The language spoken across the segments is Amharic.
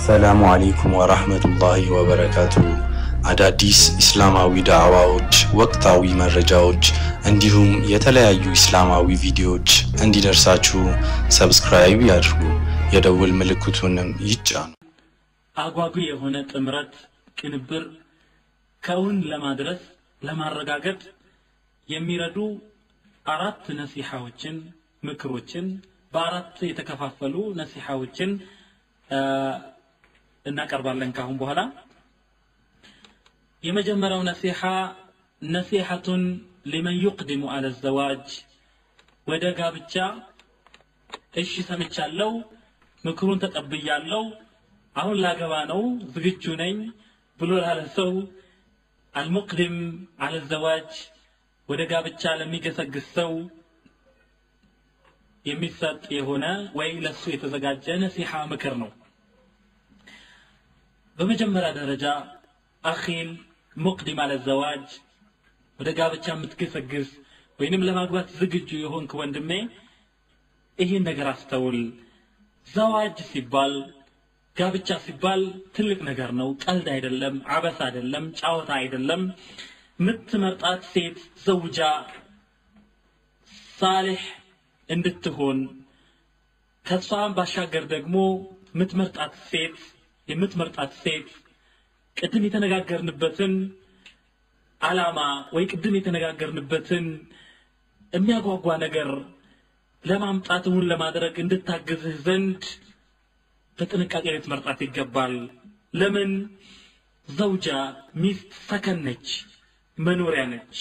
አሰላሙ አሌይኩም ወራህመቱላሂ ወበረካቱ። አዳዲስ ኢስላማዊ ዳዕዋዎች፣ ወቅታዊ መረጃዎች እንዲሁም የተለያዩ ኢስላማዊ ቪዲዮዎች እንዲደርሳችሁ ሰብስክራይብ ያድርጉ፣ የደውል ምልክቱንም ይጫኑ። አጓጊ የሆነ ጥምረት ቅንብር ከውን ለማድረስ ለማረጋገጥ የሚረዱ አራት ነሲሐዎችን ምክሮችን በአራት የተከፋፈሉ ነሲሐዎችን እናቀርባለን ካሁን በኋላ የመጀመሪያው ነሲሐ ነሲሐቱን ሊመን ዩቅድሙ አለ ዘዋጅ ወደ ጋብቻ እሺ ሰምቻለሁ ምክሩን ተቀብያለሁ አሁን ላገባ ነው ዝግጁ ነኝ ብሎ ላለ ሰው አልሙቅድም አለ ዘዋጅ ወደ ጋብቻ ለሚገሰግስ ሰው የሚሰጥ የሆነ ወይ ለሱ የተዘጋጀ ነሲሐ ምክር ነው በመጀመሪያ ደረጃ አኺል ሙቅዲም አለ ዘዋጅ ወደ ጋብቻ የምትገሰግስ ወይንም ለማግባት ዝግጁ የሆንክ ወንድሜ ይህን ነገር አስተውል ዘዋጅ ሲባል ጋብቻ ሲባል ትልቅ ነገር ነው ቀልድ አይደለም አበስ አይደለም ጫወታ አይደለም ምትመርጣት ሴት ዘውጃ ሳሌሕ እንድትሆን ከሷም ባሻገር ደግሞ የምትመርጣት ሴት የምትመርጣት ሴት ቅድም የተነጋገርንበትን አላማ ወይ ቅድም የተነጋገርንበትን የሚያጓጓ ነገር ለማምጣት እውን ለማድረግ እንድታግዝህ ዘንድ በጥንቃቄ ልትመርጣት ይገባል ለምን ዘውጃ ሚስት ሰከን ነች መኖሪያ ነች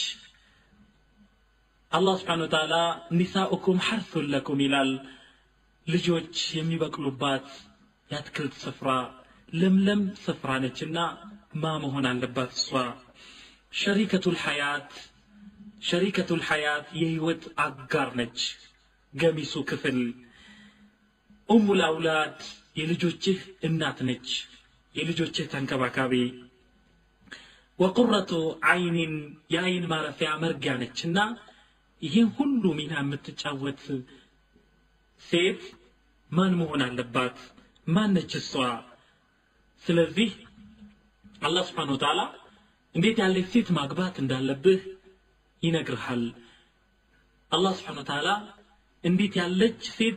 አላህ ስብሓን ወተዓላ ኒሳኡኩም ሐርሱን ለኩም ይላል ልጆች የሚበቅሉባት የአትክልት ስፍራ ለምለም ስፍራ ነችና ማ መሆን አለባት እሷ ሸሪከቱል ሐያት ሸሪከቱል ሐያት የህይወት አጋር ነች ገሚሱ ክፍል ኡሙል አውላድ የልጆችህ እናት ነች የልጆችህ ተንከባካቢ ወቁረቱ አይኒን የአይን ማረፊያ መርጊያ ነችና ይህን ሁሉ ሚና የምትጫወት ሴት ማን መሆን አለባት ማን ነች እሷ ስለዚህ አላህ ስብሓን ወተዓላ እንዴት ያለች ሴት ማግባት እንዳለብህ ይነግርሃል አላህ ስብሓን ወተዓላ እንዴት ያለች ሴት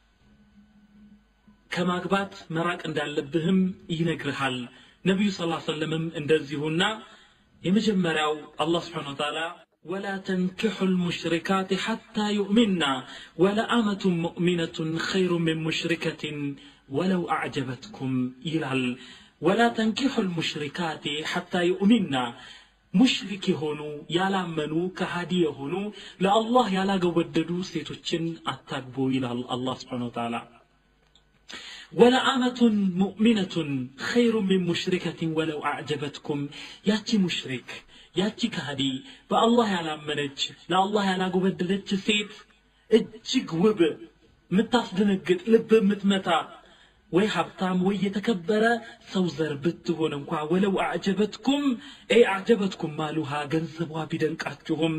ከማግባት መራቅ እንዳለብህም ይነግርሃል ነቢዩ ስ ሰለምም እንደዚሁና የመጀመሪያው አላህ ስብሓን ወተዓላ ولا تنكحوا المشركات حتى يؤمنا ولأمة مؤمنة خير من مشركة ولو أعجبتكم إلال ولا تنكحوا المشركات حتى يؤمنا ሙሽሪክ የሆኑ ያላመኑ ከሃዲ የሆኑ ለአላህ ያላገወደዱ ሴቶችን አታግቡ ይላል አላህ ስብሓን ወተዓላ ወለአመቱን ሙእሚነቱን ኸይሩ ሚን ሙሽሪከትን ወለው አዕጀበትኩም ያቺ ሙሽሪክ ያቺ ከሃዲ በአላህ ያላመነች ለአላህ ያላጎበደደች ሴት እጅግ ውብ የምታስደነግጥ ልብ የምትመታ ወይ ሀብታም ወይ የተከበረ ሰው ዘር ብትሆን እንኳ ወለው አዕጀበትኩም ይ አዕጀበትኩም ማሉሃ ገንዘቧ ቢደንቃችሁም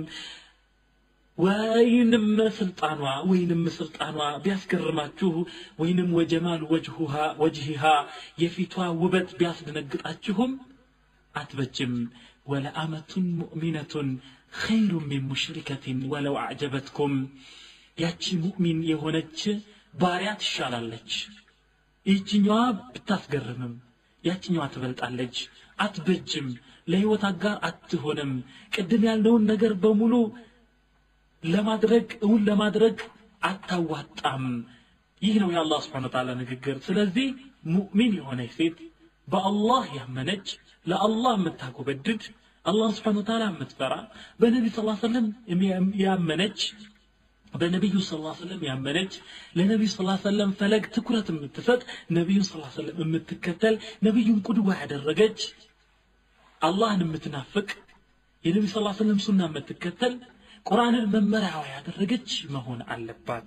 ወይንም ስልጣኗ ወይንም ስልጣኗ ቢያስገርማችሁ ወይንም ወጀማል ወጅሁሃ ወጅሂሃ የፊቷ ውበት ቢያስደነግጣችሁም አትበጅም ወለአመቱን ሙእሚነቱን ኸይሩ ሚን ሙሽሪከትን ወለው አዕጀበትኩም ያቺ ሙእሚን የሆነች ባሪያ ትሻላለች ይህችኛዋ ብታስገርምም ያችኛዋ ትበልጣለች አትበጅም ለህይወት አጋር አትሆንም ቅድም ያልነውን ነገር በሙሉ ለማድረግ እውን ለማድረግ አታዋጣም ይህ ነው የአላህ ስብሓን ተዓላ ንግግር ስለዚህ ሙእሚን የሆነች ሴት በአላህ ያመነች ለአላህ የምታጎበድድ አላህ ስብሓን ተዓላ የምትፈራ በነቢ ስ ሰለም ያመነች በነቢዩ ስ ሰለም ያመነች ለነቢዩ ስ ሰለም ፈለግ ትኩረት የምትሰጥ ነቢዩን ስ ሰለም የምትከተል ነቢዩን ቁድዋ ያደረገች አላህን የምትናፍቅ የነቢ ስ ሰለም ሱና የምትከተል ቁርአንን መመሪያዋ ያደረገች መሆን አለባት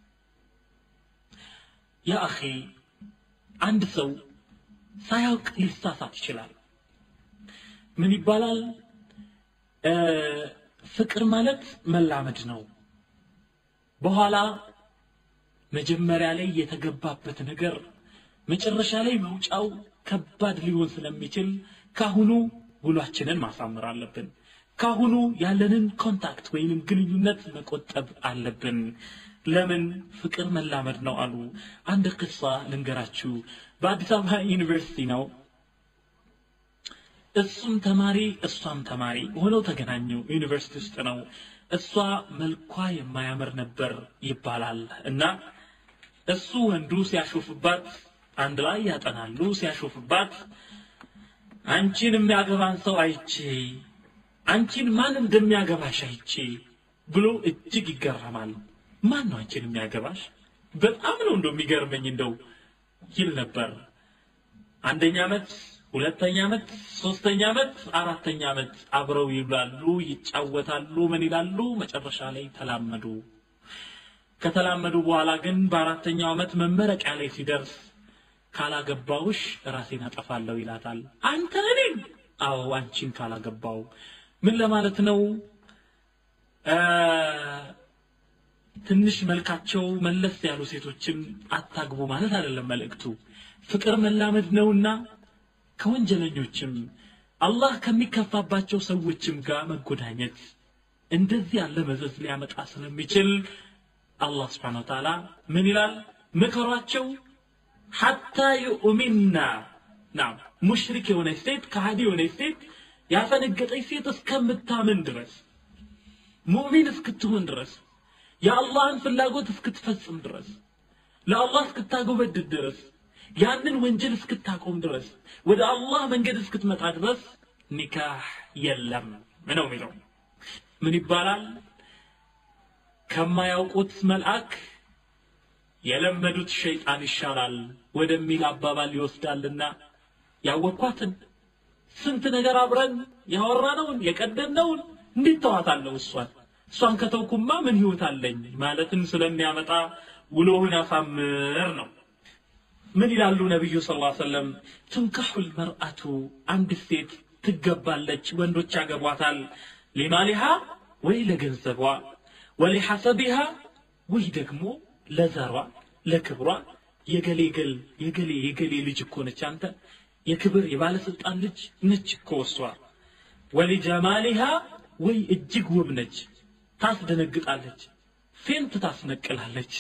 ያ አኼ አንድ ሰው ሳያውቅ ሊሳሳት ይችላል ምን ይባላል ፍቅር ማለት መላመድ ነው በኋላ መጀመሪያ ላይ የተገባበት ነገር መጨረሻ ላይ መውጫው ከባድ ሊሆን ስለሚችል ካሁኑ ውሏችንን ማሳመር አለብን ካሁኑ ያለንን ኮንታክት ወይንም ግንኙነት መቆጠብ አለብን ለምን ፍቅር መላመድ ነው አሉ አንድ ቅሳ ልንገራችሁ በአዲስ አበባ ዩኒቨርሲቲ ነው እሱም ተማሪ እሷም ተማሪ ሆነው ተገናኙ ዩኒቨርሲቲ ውስጥ ነው እሷ መልኳ የማያምር ነበር ይባላል እና እሱ ወንዱ ሲያሾፍባት አንድ ላይ ያጠናሉ ሲያሾፍባት አንቺን የሚያገባን ሰው አይቼ አንቺን ማን እንደሚያገባሽ አይቼ ብሎ እጅግ ይገረማል ማን ነው አንቺን የሚያገባሽ በጣም ነው እንደው የሚገርመኝ እንደው ይል ነበር አንደኛ ዓመት ሁለተኛ ዓመት ሶስተኛ ዓመት አራተኛ ዓመት አብረው ይብላሉ ይጫወታሉ ምን ይላሉ መጨረሻ ላይ ተላመዱ ከተላመዱ በኋላ ግን በአራተኛው ዓመት መመረቂያ ላይ ሲደርስ ካላገባውሽ ራሴን አጠፋለሁ ይላታል አንተ እኔን አዎ አንቺን ካላገባው ምን ለማለት ነው ትንሽ መልካቸው መለስ ያሉ ሴቶችን አታግቡ ማለት አይደለም መልእክቱ ፍቅር መላመድ ነውና ከወንጀለኞችም አላህ ከሚከፋባቸው ሰዎችም ጋር መጎዳኘት እንደዚህ ያለ መዘዝ ሊያመጣ ስለሚችል አላህ ስብሓን ወተዓላ ምን ይላል ምከሯቸው ሐታ ዩእሚና ናም ሙሽሪክ የሆነች ሴት ከሃዲ የሆነች ሴት ያፈነገጠች ሴት እስከምታምን ድረስ ሙእሚን እስክትሆን ድረስ የአላህን ፍላጎት እስክትፈጽም ድረስ ለአላህ እስክታጎበድድ ድረስ ያንን ወንጀል እስክታቆም ድረስ ወደ አላህ መንገድ እስክትመጣ ድረስ ኒካህ የለም ነው የሚለው ምን ይባላል ከማያውቁት መልአክ የለመዱት ሸይጣን ይሻላል ወደሚል አባባል ይወስዳልና ያወኳትን ስንት ነገር አብረን ያወራነውን የቀደምነውን እንዴት ተዋታለሁ እሷን እሷን ከተውኩማ ምን ህይወት አለኝ ማለትን ስለሚያመጣ ውሎህን ያሳምር ነው ምን ይላሉ ነቢዩ ስ ሰለም ትንካሑ ልመርአቱ አንድ ሴት ትገባለች ወንዶች ያገቧታል ሊማሊሃ ወይ ለገንዘቧ ወሊሐሰቢሃ ወይ ደግሞ ለዘሯ ለክብሯ የገሌ ገል የገሌ የገሌ ልጅ እኮ ነች አንተ የክብር የባለስልጣን ልጅ ነች እኮ እሷ ወሊጀማሊሃ ወይ እጅግ ውብ ነች ታስደነግጣለች ፌንት ታስነቅላለች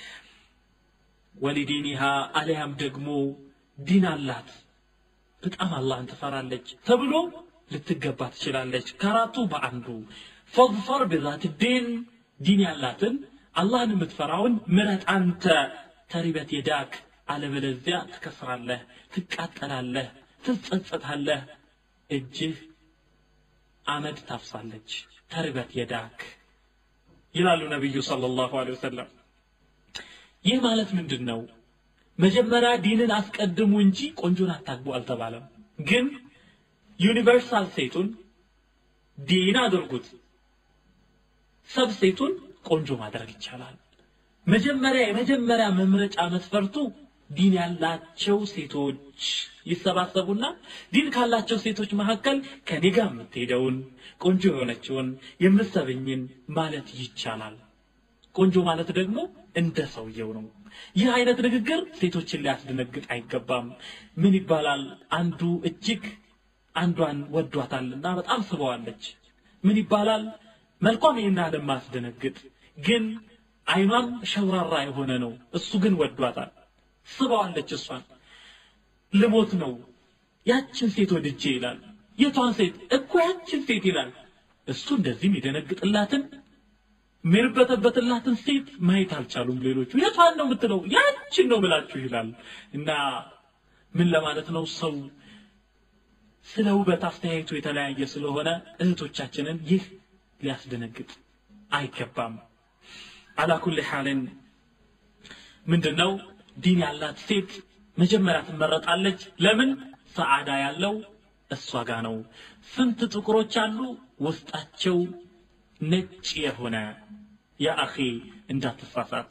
ወሊዲኒሃ አሊያም ደግሞ ዲን አላት በጣም አላህን ትፈራለች ተብሎ ልትገባ ትችላለች ከአራቱ በአንዱ ፈظፈር ብዛት ዲን ዲን ያላትን አላህን የምትፈራውን ምረጥ አንተ ተሪበት የዳክ አለበለዚያ ትከስራለህ ትቃጠላለህ ትጸጸታለህ እጅህ አመድ ታፍሳለች ተርበት የዳክ ይላሉ ነቢዩ ሰለላሁ ዐለይሂ ወሰለም ይህ ማለት ምንድን ነው መጀመሪያ ዲንን አስቀድሙ እንጂ ቆንጆን አታግቡ አልተባለም ግን ዩኒቨርሳል ሴቱን ዲን አድርጉት ሰብ ሴቱን ቆንጆ ማድረግ ይቻላል መጀመሪያ የመጀመሪያ መምረጫ መስፈርቱ ዲን ያላቸው ሴቶች ይሰባሰቡና ዲን ካላቸው ሴቶች መካከል ከኔ ጋር የምትሄደውን ቆንጆ የሆነችውን የምትሰብኝን ማለት ይቻላል ቆንጆ ማለት ደግሞ እንደ ሰውየው ነው ይህ አይነት ንግግር ሴቶችን ሊያስደነግጥ አይገባም ምን ይባላል አንዱ እጅግ አንዷን ወዷታልና በጣም ስበዋለች ምን ይባላል መልኳም ይህን ያህል ማስደነግጥ ግን አይኗም ሸውራራ የሆነ ነው እሱ ግን ወዷታል ስበዋለች እሷን ልሞት ነው ያችን ሴት ወድጄ ይላል የቷን ሴት እኮ ያችን ሴት ይላል እሱ እንደዚህም የደነግጥላትን የሚርበተበትላትን ሴት ማየት አልቻሉም ሌሎቹ የቷን ነው የምትለው ያችን ነው ብላችሁ ይላል እና ምን ለማለት ነው ሰው ስለ ውበት አስተያየቱ የተለያየ ስለሆነ እህቶቻችንን ይህ ሊያስደነግጥ አይገባም አላኩል ሓልን ምንድን ነው ዲን ያላት ሴት መጀመሪያ ትመረጣለች ለምን ሰዓዳ ያለው እሷ ጋር ነው ስንት ጥቁሮች አሉ ውስጣቸው ነጭ የሆነ ያ አኺ እንዳትሳሳት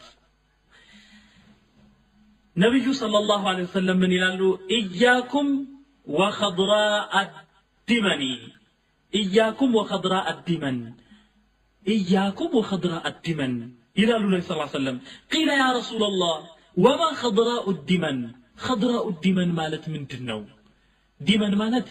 ነቢዩ ሰለላሁ ዐለይሂ ወሰለም ምን ይላሉ ኢያኩም ወኸድራ አዲመኒ ኢያኩም ወኸድራ አዲመን ኢያኩም ወኸድራ አዲመን ይላሉ ነቢ ስ ሰለም ቂለ ያ ረሱላ ላህ ወማ ኸድራኡ ዲመን ኸድራኡ ዲመን ማለት ምንድን ነው ዲመን ማለት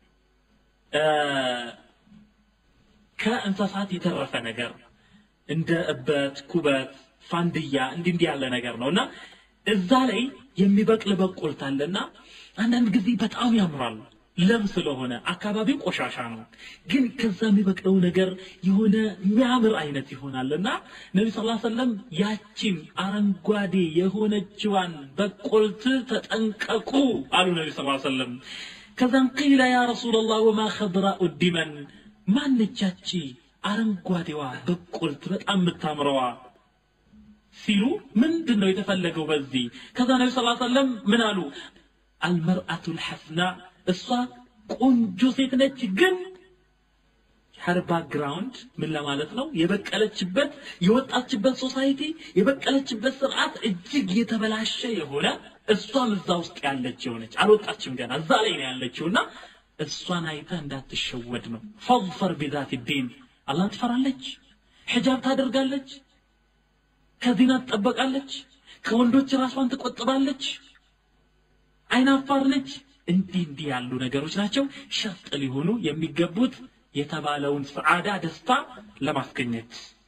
ከእንስሳት የተረፈ ነገር እንደ እበት ኩበት ፋንድያ እንዲህ እንዲህ ያለ ነገር ነው እና እዛ ላይ የሚበቅል በቆልት አለና አንዳንድ ጊዜ በጣም ያምራል ለም ስለሆነ አካባቢው ቆሻሻ ነው ግን ከዛ የሚበቅለው ነገር የሆነ የሚያምር አይነት ይሆናል እና ነቢ ስ ሰለም ያቺን አረንጓዴ የሆነችዋን በቆልት ተጠንቀቁ አሉ ነቢ ስ ሰለም ከዛም ቂለ ያ ረሱላላህ ወማ ኸድራኡ ዲመን ማነቻቺ አረንጓዴዋ በቆልት በጣም የምታምረዋ ሲሉ ምንድን ነው የተፈለገው በዚህ ከዛ ነቢ ስ ሰለም ምን አሉ አልመርአቱ ልሐስና እሷ ቆንጆ ሴት ነች ግን ሀር ባክግራውንድ ምን ለማለት ነው የበቀለችበት የወጣችበት ሶሳይቲ የበቀለችበት ስርዓት እጅግ የተበላሸ የሆነ እሷም እዛ ውስጥ ያለች የሆነች አልወጣችም ገና እዛ ላይ ነው ያለችው እና እሷን አይተህ እንዳትሸወድ ነው ፈظፈር ቢዛት ዲን አላህን ትፈራለች ሒጃብ ታደርጋለች ከዚና ትጠበቃለች ከወንዶች ራሷን ትቆጥባለች አይናፋር ነች እንዲህ እንዲህ ያሉ ነገሮች ናቸው ሸርጥ ሊሆኑ የሚገቡት የተባለውን ሰዓዳ ደስታ ለማስገኘት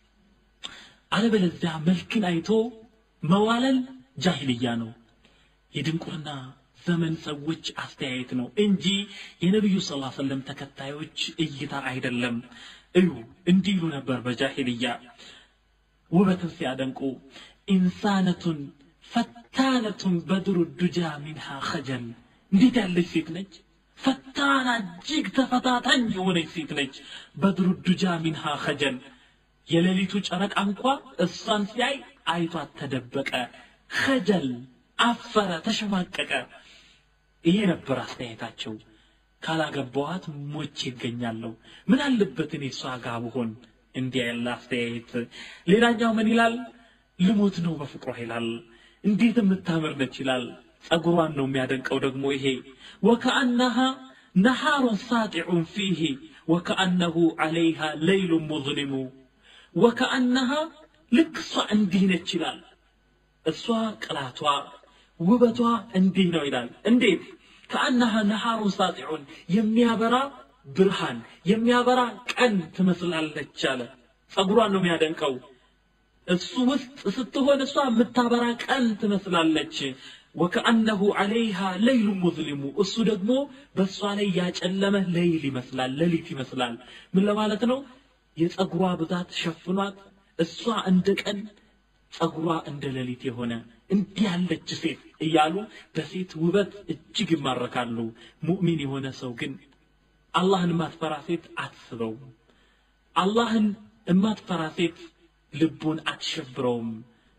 አለበለዚያ መልክን አይቶ መዋለል ጃሂልያ ነው የድንቁርና ዘመን ሰዎች አስተያየት ነው እንጂ የነቢዩ ስ ሰለም ተከታዮች እይታ አይደለም እዩ እንዲህ ይሉ ነበር በጃሂልያ ውበትን ሲያደንቁ ኢንሳነቱን ፈታነቱን በድሩ ዱጃ ሚንሃ ኸጀል እንዴት ያለች ሴት ነች ፈታና እጅግ ተፈታታኝ የሆነች ሴት ነች በድሩ ዱጃ ሚንሃ ኸጀል የሌሊቱ ጨረቃ እንኳ እሷን ሲያይ አይቷት ተደበቀ ኸጀል አፈረ ተሸማቀቀ ይሄ ነበር አስተያየታቸው ካላገባዋት ሞቼ ይገኛለሁ ምን አለበት እኔ እሷ ጋር ብሆን እንዲህ ያለ አስተያየት ሌላኛው ምን ይላል ልሞት ነው በፍቅሯ ይላል እንዴት የምታምር ነች ይላል ጸጉሯን ነው የሚያደንቀው ደግሞ ይሄ ወከአነሃ ነሃሩን ሳጢዑን ፊህ ወከአነሁ ዓለይሃ ለይሉን ሙዝሊሙ ወከአነሃ ልክ እሷ እንዲህ ነች ይላል እሷ ቅላቷ ውበቷ እንዲህ ነው ይላል እንዴት ከአነሃ ነሃሩን ሳጢዑን የሚያበራ ብርሃን የሚያበራ ቀን ትመስላለች አለ ጸጉሯን ነው የሚያደንቀው እሱ ውስጥ ስትሆን እሷ የምታበራ ቀን ትመስላለች ወከአነሁ ዓለይሃ ለይሉ ሙዝሊሙ እሱ ደግሞ በእሷ ላይ ያጨለመ ለይል ይመስላል ሌሊት ይመስላል ምን ለማለት ነው የጸጉሯ ብዛት ሸፍኗት እሷ እንደ ቀን ጸጉሯ እንደ ሌሊት የሆነ እንዲህ ያለች ሴት እያሉ በሴት ውበት እጅግ ይማረካሉ ሙእሚን የሆነ ሰው ግን አላህን የማትፈራ ሴት አትስበውም አላህን የማትፈራ ሴት ልቡን አትሸብረውም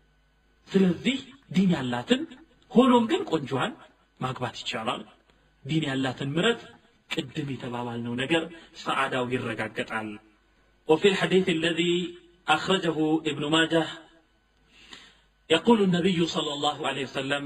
ስለዚህ ዲን ያላትን ሆኖም ግን ቆንጆዋን ማግባት ይቻላል ዲን ያላትን ምረት ቅድም የተባባልነው ነገር ሰዓዳው ይረጋገጣል وفي الحديث الذي أخرجه ابن ماجه يقول النبي صلى الله عليه وسلم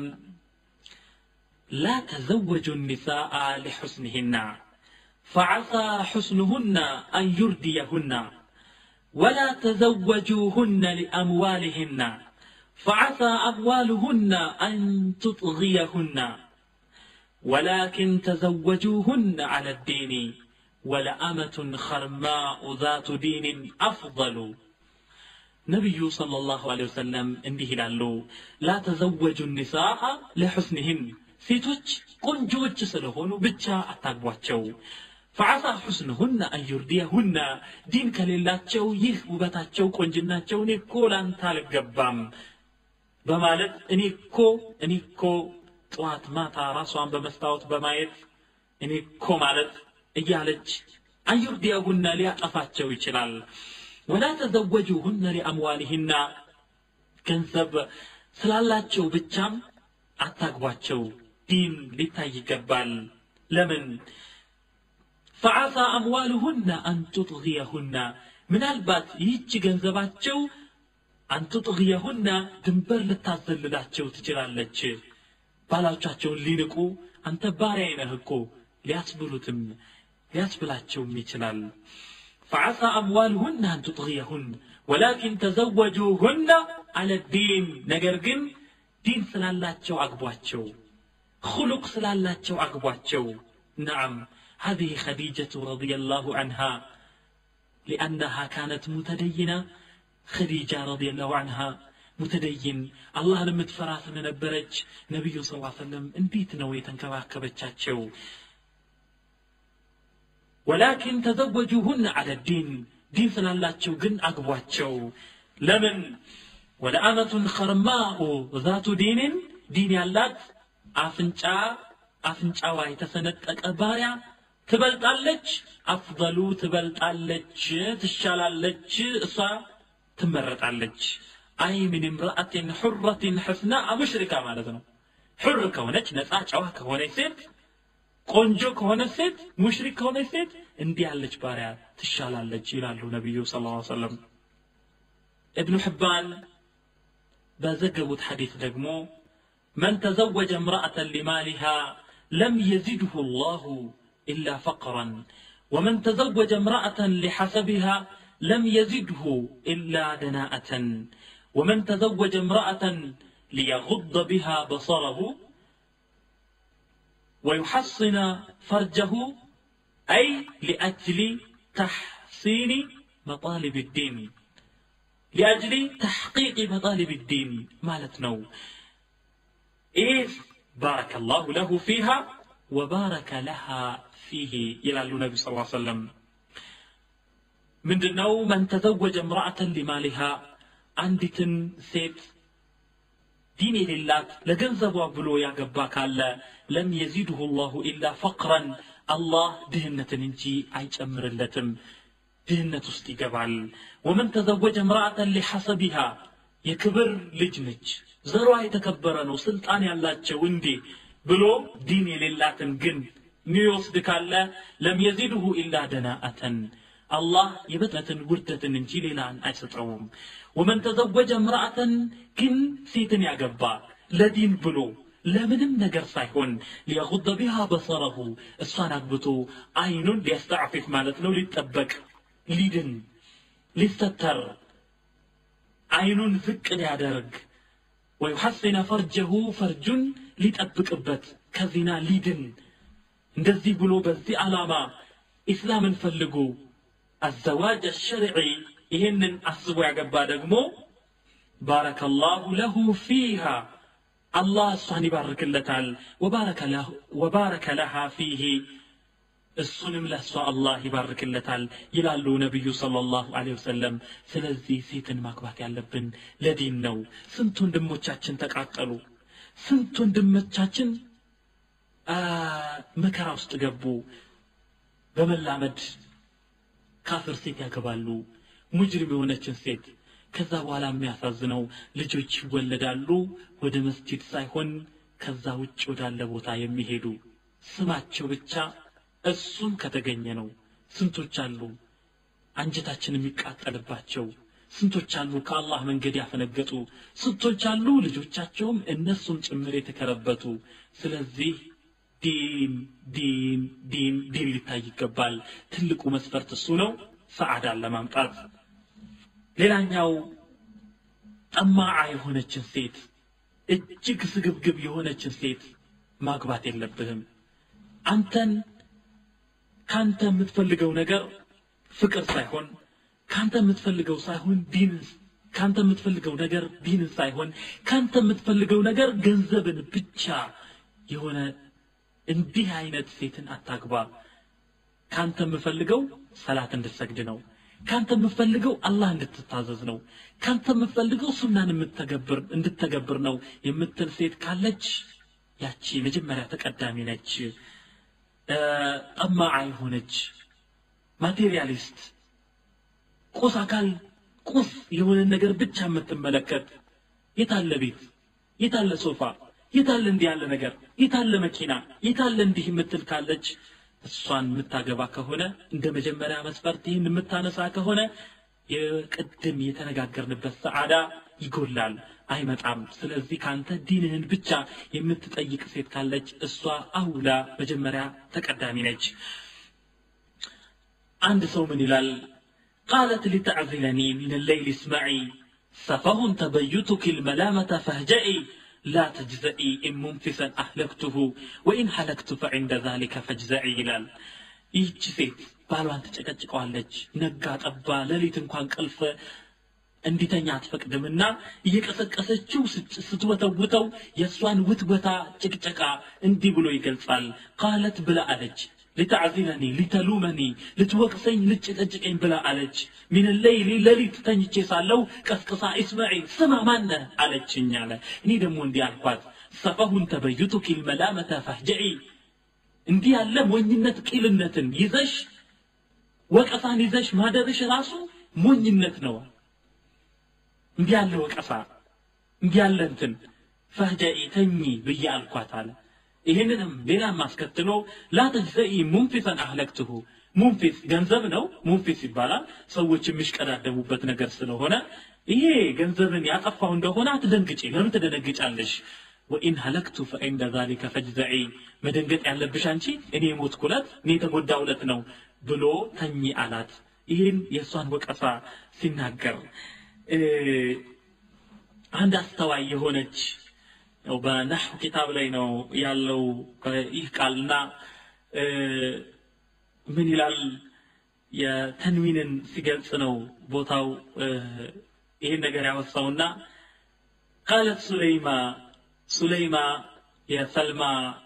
لا تزوجوا النساء لحسنهن فعسى حسنهن أن يرديهن ولا تزوجوهن لأموالهن فعسى أموالهن أن تطغيهن ولكن تزوجوهن على الدين ولأمة خرماء ذات دين أفضل نبي صلى الله عليه وسلم እንዲህ ይላሉ لا تزوجوا النساء لحسنهن ሴቶች ቆንጆዎች ስለሆኑ ብቻ አታግቧቸው ፈዓሳ ሑስንሁና አን ዩርዲየሁና ዲን ከሌላቸው ይህ ውበታቸው ቆንጅናቸው እኔ እኮ ላንተ አልገባም በማለት እኔ እኮ እኔ እኮ ጠዋት ማታ ራሷን በመስታወት በማየት እኔ እኮ ማለት እያለች አንዩርዲየሁና ሊያጠፋቸው ይችላል ወላ ተዘወጁሁነ ሊአምዋሊህና ገንዘብ ስላላቸው ብቻም አታግቧቸው ዲን ሊታይ ይገባል ለምን ፈዓሳ አምዋልሁና አንቱጥግየሁና ምናልባት ይህች ገንዘባቸው አንቱጥግየሁና ድንበር ልታዘልላቸው ትችላለች ባሎቻቸውን ሊንቁ አንተ ባሪያ ነህ እኮ ሊያስብሉትም ሊያስብላቸውም ይችላል ፈዓሳ አምዋልሁና አንቱጥግየሁን ወላኪን ተዘወጁሁና አለ ዲን ነገር ግን ዲን ስላላቸው አግቧቸው خلق سلالاتشو أقباتشو نعم هذه خديجة رضي الله عنها لأنها كانت متدينة خديجة رضي الله عنها متدين الله لم تفرات من البرج نبي صلى الله عليه وسلم انبيت نوي تنكباكبتشاتشو ولكن تزوجوهن على الدين دين سلالاتشو جن أقباتشو لمن ولأمة خرماء ذات دين دين يالات أفنشا أفنشا واي تسنتك أباريا ትበልጣለች አፍضሉ ትበልጣለች ትሻላለች እሷ ትመረጣለች አይ ምን እምራአትን ሑረትን ሕስና ሙሽሪካ ማለት ነው ሑር ከሆነች ነፃ ጨዋ ከሆነች ሴት ቆንጆ ከሆነች ሴት ሙሽሪክ ከሆነች ሴት እንዲህ ያለች ባሪያ ትሻላለች ይላሉ ነቢዩ ስ ላ ሰለም እብኑ ሕባን በዘገቡት ሐዲስ ደግሞ መን ተዘወጀ እምራአተን ሊማሊሃ ለም የዚድሁ ላሁ إلا فقرا ومن تزوج امرأة لحسبها لم يزده إلا دناءة ومن تزوج امرأة ليغض بها بصره ويحصن فرجه أي لأجل تحصين مطالب الدين لأجل تحقيق مطالب الدين مالتنا إيه بارك الله له فيها وبارك لها فيه إلى النبي صلى الله عليه وسلم من دنو من تزوج امرأة لمالها عندت سيت دين لله لجنزب بلو يا جباك لم يزيده الله إلا فقرا الله دهنة ننجي عيش أمر اللتم دهنة استقبال ومن تزوج امرأة لحسبها يكبر لجنج زروا يتكبرن وسلطان يالاتشو وندي ብሎ ዲን የሌላትን ግን ሚወስድ ካለ ለም የዚድሁ ኢላ ደናአተን አላህ የበጥነትን ውርደትን እንጂ ሌላን አይሰጠውም ወመን ተዘወጀ እምራአተን ግን ሴትን ያገባ ለዲን ብሎ ለምንም ነገር ሳይሆን ሊያጉደ ቢሃ በሰረሁ እሷን አግብቶ አይኑን ሊያስተዕፊፍ ማለት ነው ሊጠበቅ ሊድን ሊስተተር አይኑን ዝቅ ሊያደርግ ወዩሐሲነ ፈርጀሁ ፈርጁን ሊጠብቅበት ከዚና ሊድን እንደዚህ ብሎ በዚህ ዓላማ ኢስላምን ፈልጎ አዘዋጅ አሸርዒ ይህንን አስቦ ያገባ ደግሞ ባረከ ላሁ ለሁ ፊሃ አላህ እሷን ይባርክለታል ወባረከ ለሃ ፊሄ እሱንም ለእሷ አላህ ይባርክለታል ይላሉ ነቢዩ صለ ላሁ ለ ወሰለም ስለዚህ ሴትን ማግባት ያለብን ለዲን ነው ስንት ወንድሞቻችን ተቃጠሉ ስንት ወንድሞቻችን መከራ ውስጥ ገቡ በመላመድ ካፍር ሴት ያገባሉ ሙጅሪም የሆነችን ሴት ከዛ በኋላ የሚያሳዝነው ልጆች ይወለዳሉ ወደ መስጂድ ሳይሆን ከዛ ውጭ ወዳለ ቦታ የሚሄዱ ስማቸው ብቻ እሱም ከተገኘ ነው ስንቶች አሉ አንጀታችን የሚቃጠልባቸው ስንቶች አሉ ከአላህ መንገድ ያፈነገጡ ስንቶች አሉ ልጆቻቸውም እነሱም ጭምር የተከረበቱ ስለዚህ ዲን ዲን ዲን ዲን ሊታይ ይገባል ትልቁ መስፈርት እሱ ነው ሰዓዳን ለማምጣት ሌላኛው ጠማዓ የሆነችን ሴት እጅግ ስግብግብ የሆነችን ሴት ማግባት የለብህም አንተን ካንተ የምትፈልገው ነገር ፍቅር ሳይሆን ካንተ የምትፈልገው ሳይሆን ዲን ካንተ የምትፈልገው ነገር ዲንን ሳይሆን ካንተ የምትፈልገው ነገር ገንዘብን ብቻ የሆነ እንዲህ አይነት ሴትን አታግባ ካንተ የምፈልገው ሰላት እንድትሰግድ ነው ካንተ የምፈልገው አላህ እንድትታዘዝ ነው ካንተ የምፈልገው ሱናን የምትተገብር እንድትተገብር ነው የምትል ሴት ካለች ያቺ መጀመሪያ ተቀዳሚ ነች ጠማዓ የሆነች ማቴሪያሊስት ቁስ አካል ቁስ የሆነ ነገር ብቻ የምትመለከት የታለ ቤት የታለ ሶፋ የታለ እንዲህ ያለ ነገር የታለ መኪና የታለ እንዲህ የምትል ካለች እሷን የምታገባ ከሆነ እንደ መጀመሪያ መስፈርት ይህን የምታነሳ ከሆነ የቅድም የተነጋገርንበት ሰዓዳ ይጎላል አይመጣም ስለዚህ ካንተ ዲንህን ብቻ የምትጠይቅ ሴት ካለች እሷ አውላ መጀመሪያ ተቀዳሚ ነች አንድ ሰው ምን ይላል قالت لتعزلني من الليل اسمعي سفه تبيتك الملامة فاهجئي لا تجزئي إن منفسا أهلكته وإن هلكت فعند ذلك فاجزعي ይላል ይህች ሴት ባሏን ትጨቀጭቀዋለች ነጋ ጠባ ሌሊት እንኳን ቀልፈ እንዲተኛ አትፈቅድምና እየቀሰቀሰችው ስትወተውተው የእሷን ውትወታ ጭቅጨቃ እንዲህ ብሎ ይገልጻል ቃለት ብላ አለች ልታዕዚረኒ ሊተሉመኒ ልትወቅሰኝ ልጭቀጭቀኝ ብላ አለች ሚን ሌይሊ ሌሊት ተኝቼ ሳለው ቀስቅሳ ኢስማዒ ስማ ማነ አለችኝ አለ እኔ ደግሞ እንዲህ አልኳት ሰፈሁን ተበዩቱኪ ልመላመተ ፈህጀዒ እንዲህ ያለ ሞኝነት ቂልነትን ይዘሽ ወቀሳን ይዘሽ ማደርሽ ራሱ ሞኝነት ነው እንዲህ ያለ ወቀሳ እንዲህ ያለ እንትን ፈህጀኢ ተኚ ብዬ አልኳት አለ ይህንንም ሌላም አስከትሎ ላ ተጅዘኢ ሙንፊሰን አህለክትሁ ሙንፊስ ገንዘብ ነው ሙንፊስ ይባላል ሰዎች የሚሽቀዳደሙበት ነገር ስለሆነ ይሄ ገንዘብን ያጠፋው እንደሆነ አትደንግጪ ለምን ትደነግጫለሽ ወኢን ሀለክቱ ፈኢንደ ዛሊከ ፈጅዘዒ መደንገጥ ያለብሽ አንቺ እኔ የሞትኩለት እኔ የተጎዳውለት ነው ብሎ ተኚ አላት ይህን የእሷን ወቀሳ ሲናገር አንድ አስተዋይ የሆነች ያው በነሕው ኪታብ ላይ ነው ያለው ይህ ቃልና ምን ይላል የተንዊንን ሲገልጽ ነው ቦታው ይህን ነገር ያወሳውና ቃለት ሱለይማ ሱለይማ የሰልማ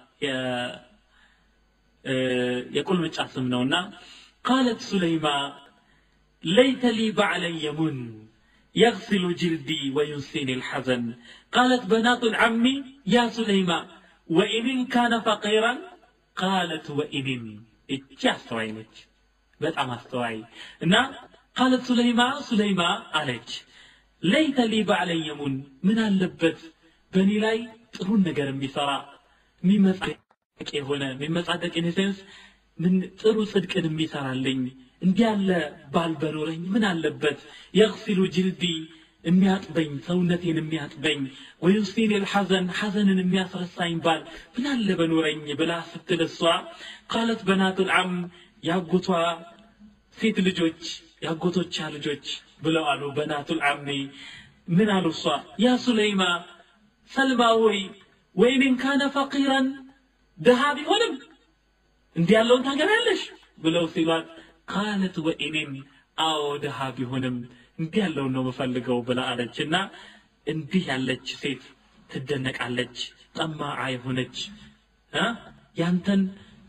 የቁልምጫ ስም ነውና ቃለት ሱለይማ ليت لي بعلا يمن يغسل جلدي وينسيني الحزن قالت بنات العم يا سليمان وإن كان فقيرا قالت وإن እቺ አስተዋይ ነች በጣም አስተዋይ እና ቃለት ሱለይማ ሱለይማ አለች ለይተ ሊ ባዕለን የሙን ምን አለበት በእኔ ላይ ጥሩን ነገር የሚሰራ የሚመጻደቅ የሆነ የሚመጻደቅ ኢንሴንስ ምን ጥሩ ጽድቅን የሚሰራልኝ እንዲህ ያለ ባል በኖረኝ ምን አለበት የግሲሉ ጅልዲ የሚያጥበኝ ሰውነቴን የሚያጥበኝ ወዩሲን ልሐዘን ሐዘንን የሚያስረሳኝ ባል ምን አለ በኖረኝ ብላ ስትል እሷ ቃለት በናቱ ልዓም ያጎቷ ሴት ልጆች ያጎቶቻ ልጆች ብለው አሉ በናቱ ልዓሚ ምን አሉ እሷ ያ ሱለይማ ሰልማ ወይ ወይኔን ካነ ፈቂረን ድሃ ቢሆንም እንዲህ ያለውን ታገቢያለሽ ብለው ሲሏት ቃለት ወኢኔም አዎ ድሃ ቢሆንም እንዲህ ያለውን ነው የምፈልገው ብላ አለች እና እንዲህ ያለች ሴት ትደነቃለች ጠማዓ የሆነች ያንተን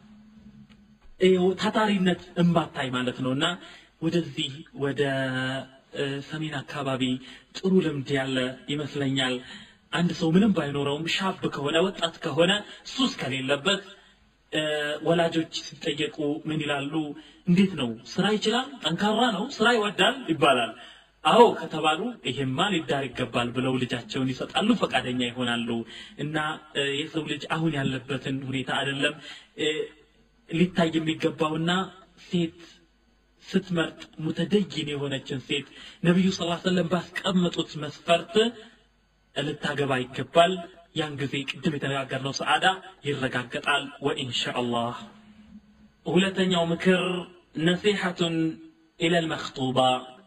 ታታሪነት እምባታይ ማለት ነው እና ወደዚህ ወደ ሰሜን አካባቢ ጥሩ ልምድ ያለ ይመስለኛል አንድ ሰው ምንም ባይኖረውም ሻብ ከሆነ ወጣት ከሆነ ሱስ ከሌለበት ወላጆች ሲጠየቁ ምን ይላሉ እንዴት ነው ስራ ይችላል ጠንካራ ነው ስራ ይወዳል ይባላል አዎ ከተባሉ ይሄማ ሊዳር ይገባል ብለው ልጃቸውን ይሰጣሉ ፈቃደኛ ይሆናሉ እና የሰው ልጅ አሁን ያለበትን ሁኔታ አይደለም ሊታይ የሚገባውና ሴት ስትመርጥ ሙተደይን የሆነችን ሴት ነቢዩ ስ ሰለም ባስቀመጡት መስፈርት ልታገባ ይገባል ያን ጊዜ ቅድም የተነጋገርነው ሰዓዳ ይረጋገጣል ወኢንሻአላህ ሁለተኛው ምክር ነሲሐቱን ኢለል መክጡባ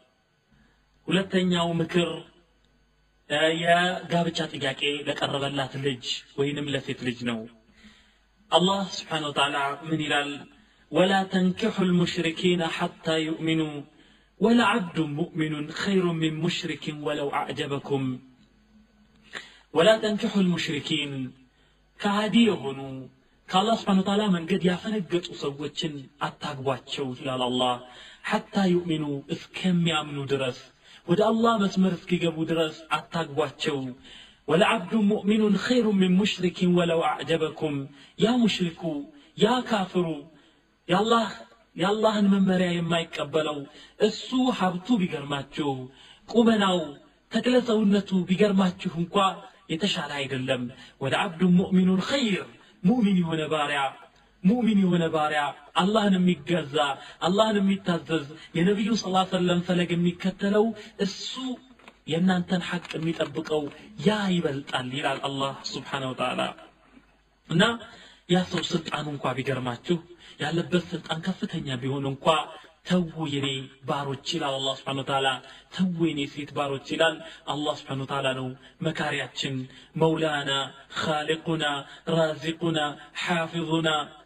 ሁለተኛው ምክር የጋብቻ ጥያቄ ለቀረበላት ልጅ ወይንም ለሴት ልጅ ነው አላህ ስብሓን ወተዓላ ምን ይላል ወላ ተንኪሑ ልሙሽሪኪነ ሐታ ዩእሚኑ ወለዓብዱ ሙእሚኑን ኸይሩ ምን ሙሽሪኪን ወለው አዕጀበኩም ወላ ተንኪሑ ልሙሽሪኪን ከሃዲ የሆኑ ከአላህ ስብሓን ወተዓላ መንገድ ያፈነገጡ ሰዎችን አታግቧቸው ይላል አላህ ሐታ ዩእሚኑ እስከሚያምኑ ድረስ ወደ አላህ መስመር እስኪገቡ ድረስ አታግቧቸው ወለዓብዱ ሙእሚኑን ኸይሩ ምን ሙሽሪኪን ወለው አዕጀበኩም ያ ሙሽሪኩ ያ ካፍሩ የአላህ የአላህን መመሪያ የማይቀበለው እሱ ሀብቱ ቢገርማችሁ ቁመናው ተክለ ሰውነቱ ቢገርማችሁ እንኳ የተሻለ አይደለም ወደ አብዱ ሙእሚኑን ኸይር ሙእሚን የሆነ ባሪያ ሙእሚን የሆነ ባሪያ አላህን የሚገዛ አላህን የሚታዘዝ የነቢዩ ስ ሰለም ፈለግ የሚከተለው እሱ የእናንተን ሐቅ የሚጠብቀው ያ ይበልጣል ይላል አላህ ስብሓነ ወተዓላ እና ያ ሰው ስልጣኑ እንኳ ቢገርማችሁ ያለበት ስልጣን ከፍተኛ ቢሆን እንኳ ተዉ የኔ ባሮች ይላል አላህ ስብሓን ተዓላ ተዉ የኔ ሴት ባሮች ይላል አላህ ስብሓን ተዓላ ነው መካሪያችን መውላና ካሊቁና ራዚቁና ሓፊظና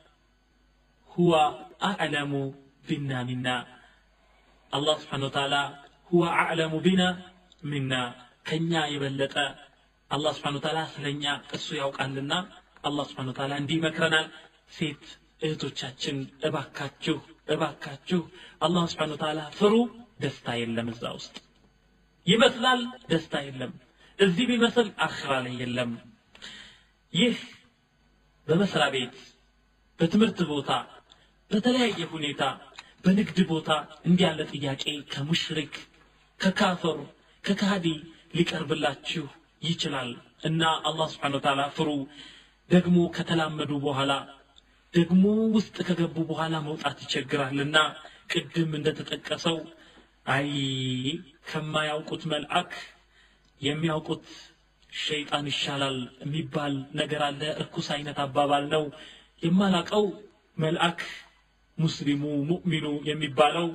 ሁወ አዕለሙ ቢና ሚና አላህ ስብሓን ተዓላ ሁወ አዕለሙ ቢና ሚና ከኛ የበለጠ አላህ ስብሓን ተዓላ ስለኛ እሱ ያውቃልና አላህ ስብሓን ተዓላ እንዲህ ይመክረናል ሴት እህቶቻችን እባካችሁ እባካችሁ አላህ ስብሓን ተዓላ ፍሩ ደስታ የለም እዛ ውስጥ ይመስላል ደስታ የለም እዚህ ቢመስል አኽራ ላይ የለም ይህ በመስሪያ ቤት በትምህርት ቦታ በተለያየ ሁኔታ በንግድ ቦታ እንዲህ ያለ ጥያቄ ከሙሽሪክ ከካፈሩ ከካሃዲ ሊቀርብላችሁ ይችላል እና አላህ ስብሓን ተዓላ ፍሩ ደግሞ ከተላመዱ በኋላ ደግሞ ውስጥ ከገቡ በኋላ መውጣት ይቸግራልና ቅድም እንደተጠቀሰው አይ ከማያውቁት መልአክ የሚያውቁት ሸይጣን ይሻላል የሚባል ነገር አለ እርኩስ አይነት አባባል ነው የማላቀው መልአክ ሙስሊሙ ሙእሚኑ የሚባለው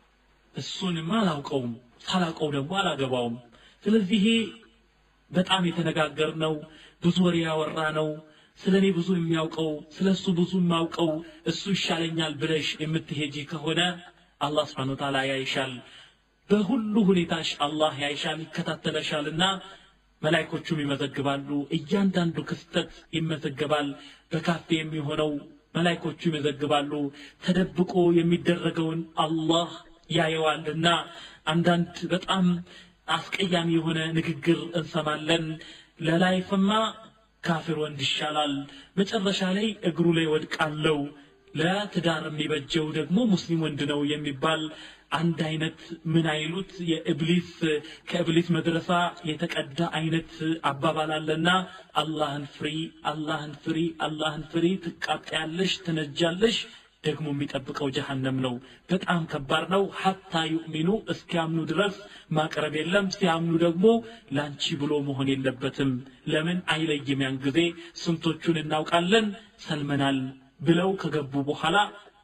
እሱንማ አላውቀውም ሳላውቀው ደግሞ አላገባውም ስለዚህ ይሄ በጣም የተነጋገር ነው ብዙ ወሬ ያወራ ነው ስለ እኔ ብዙ የሚያውቀው ስለ እሱ ብዙ የማውቀው እሱ ይሻለኛል ብለሽ የምትሄጂ ከሆነ አላህ ስብሓን ወተዓላ ያይሻል በሁሉ ሁኔታሽ አላህ ያይሻል ይከታተለሻልና መላይኮቹም ይመዘግባሉ እያንዳንዱ ክስተት ይመዘገባል በካፌ የሚሆነው መላይኮቹ ይመዘግባሉ ተደብቆ የሚደረገውን አላህ ያየዋልና አንዳንድ በጣም አስቀያሚ የሆነ ንግግር እንሰማለን ለላይፍማ ካፊር ወንድ ይሻላል መጨረሻ ላይ እግሩ ላይ ወድቃለው ለትዳር የሚበጀው ደግሞ ሙስሊም ወንድ ነው የሚባል አንድ አይነት ምን አይሉት የእብሊስ ከእብሊስ መድረሳ የተቀዳ አይነት አባባል አለና አላህን ፍሪ አላህን ፍሪ አላህን ፍሪ ትቃጠያለሽ ትነጃለሽ ደግሞ የሚጠብቀው ጀሃነም ነው በጣም ከባድ ነው ሀታ ዩእሚኑ እስኪያምኑ ድረስ ማቅረብ የለም ሲያምኑ ደግሞ ላንቺ ብሎ መሆን የለበትም ለምን አይለይም ያን ጊዜ ስንቶቹን እናውቃለን ሰልመናል ብለው ከገቡ በኋላ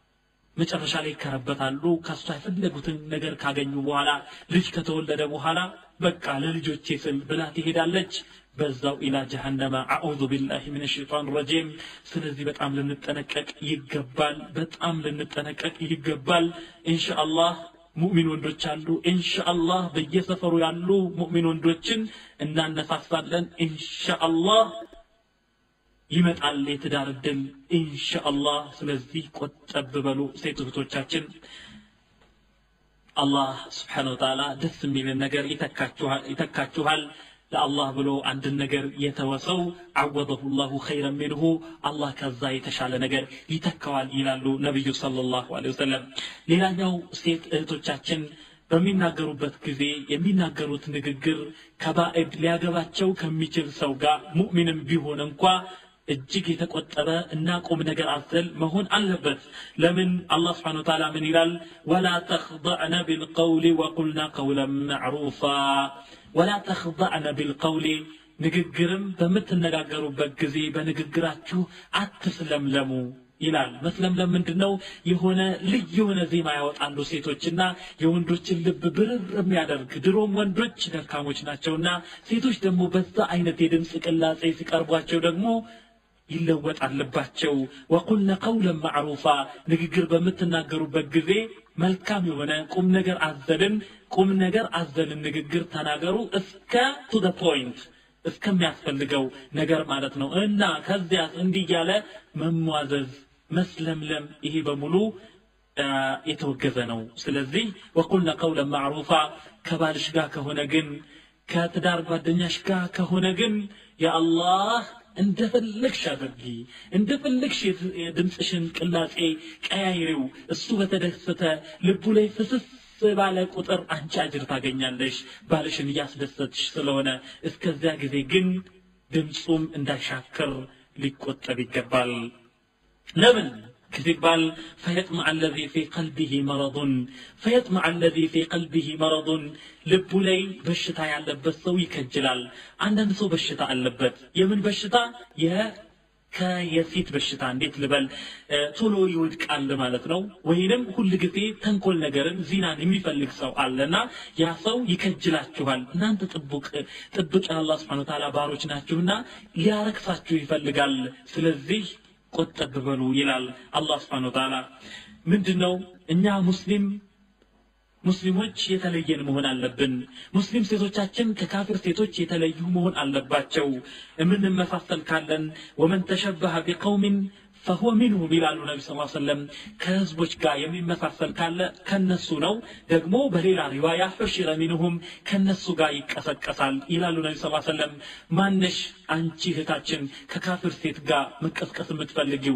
መጨረሻ ላይ ይከረበታሉ ከሷ የፈለጉትን ነገር ካገኙ በኋላ ልጅ ከተወለደ በኋላ በቃ ለልጆቼ ስል ብላ ትሄዳለች በዛው ኢላ ጀሃነመ አዑዙ ቢላሂ ምን ሸይጣን ረጂም ስለዚህ በጣም ልንጠነቀቅ ይገባል በጣም ልንጠነቀቅ ይገባል ኢንሻአላህ ሙእሚን ወንዶች አሉ ኢንሻአላህ በየሰፈሩ ያሉ ሙእሚን ወንዶችን እናነሳሳለን ኢንሻአላህ ይመጣል የትዳር እድል ኢንሻአላህ ስለዚህ ቆጠብ በሉ ሴት እህቶቻችን አላህ ስብሓን ወተዓላ ደስ የሚልን ነገር ይተካችኋል ለአላህ ብሎ አንድን ነገር የተወሰው አወደሁ ላሁ ኸይረን ሚንሁ አላህ ከዛ የተሻለ ነገር ይተካዋል ይላሉ ነቢዩ ሰለላሁ ዐለይሂ ወሰለም ሌላኛው ሴት እህቶቻችን በሚናገሩበት ጊዜ የሚናገሩት ንግግር ከባዕድ ሊያገባቸው ከሚችል ሰው ጋር ሙእሚንም ቢሆን እንኳ እጅግ የተቆጠበ እና ቁም ነገር አዘል መሆን አለበት ለምን አላህ ስብሓን ወተዓላ ምን ይላል ወላ ተኽضዕነ ቢልቀውል ወቁልና ቀውለን ማዕሩፋ ወላ ተኽضዕነ ቢልቀውል ንግግርም በምትነጋገሩበት ጊዜ በንግግራችሁ አትስለምለሙ ይላል መስለምለም ምንድን ነው የሆነ ልዩ የሆነ ዜማ ያወጣሉ ሴቶችና የወንዶችን ልብ ብርር የሚያደርግ ድሮም ወንዶች ደካሞች ናቸውና ሴቶች ደግሞ በዛ አይነት የድምፅ ቅላጼ ሲቀርቧቸው ደግሞ ይለወጣል ልባቸው ወቁልነ ቀውለን ማዕሩፋ ንግግር በምትናገሩበት ጊዜ መልካም የሆነ ቁም ነገር አዘልን ቁም ነገር አዘልን ንግግር ተናገሩ እስከ ቱ ደ ፖይንት እስከሚያስፈልገው ነገር ማለት ነው እና ከዚያ እንዲህ እያለ መሟዘዝ መስለምለም ይሄ በሙሉ የተወገዘ ነው ስለዚህ ወቁልነ ቀውለን ማዕሩፋ ከባልሽ ጋር ከሆነ ግን ከትዳር ጓደኛሽ ጋር ከሆነ ግን የአላህ እንደፈለግሽ አድርጊ እንደፈለግሽ የድምፅሽን ቅላጼ ቀያይሪው እሱ በተደሰተ ልቡ ላይ ፍስስ ባለ ቁጥር አንቺ አጅር ታገኛለሽ ባልሽን እያስደሰትሽ ስለሆነ እስከዚያ ጊዜ ግን ድምፁም እንዳይሻክር ሊቆጠብ ይገባል ለምን ሲባል ፈየጥመዕ አለዚ ፊ ቀልቢህ መረضን ፈየጥመዕ አለዚ ፊ ቀልቢህ መረضን ልቡ ላይ በሽታ ያለበት ሰው ይከጅላል አንዳንድ ሰው በሽታ አለበት የምን በሽታ ከየፊት በሽታ እንዴት ልበል ቶሎ ይወድቃል ማለት ነው። ወይንም ሁል ጊዜ ተንኮል ነገርን ዚናን የሚፈልግ ሰው አለና ያ ሰው ይከጅላችኋል። እናንተ ጥቡቅ ጥብቅ የአላህ ስብሐነሁ ወተዓላ ባሮች ናችሁና ሊያረክሳችሁ ይፈልጋል። ስለዚህ ቆጠብ በሉ ይላል አላህ ስብሐነሁ ወተዓላ። ምንድን ነው እኛ ሙስሊም ሙስሊሞች የተለየን መሆን አለብን። ሙስሊም ሴቶቻችን ከካፊር ሴቶች የተለዩ መሆን አለባቸው። የምንመሳሰል ካለን ወመን ተሸበሀ ቢቀውሚን ፈሁወ ሚንሁም ይላሉ ነቢ ስ ሰለም ከህዝቦች ጋር የሚመሳሰል ካለ ከነሱ ነው። ደግሞ በሌላ ሪዋያ ሑሽረ ሚንሁም ከነሱ ጋር ይቀሰቀሳል ይላሉ ነቢ ስ ሰለም። ማነሽ አንቺ እህታችን ከካፊር ሴት ጋር መቀስቀስ የምትፈልጊው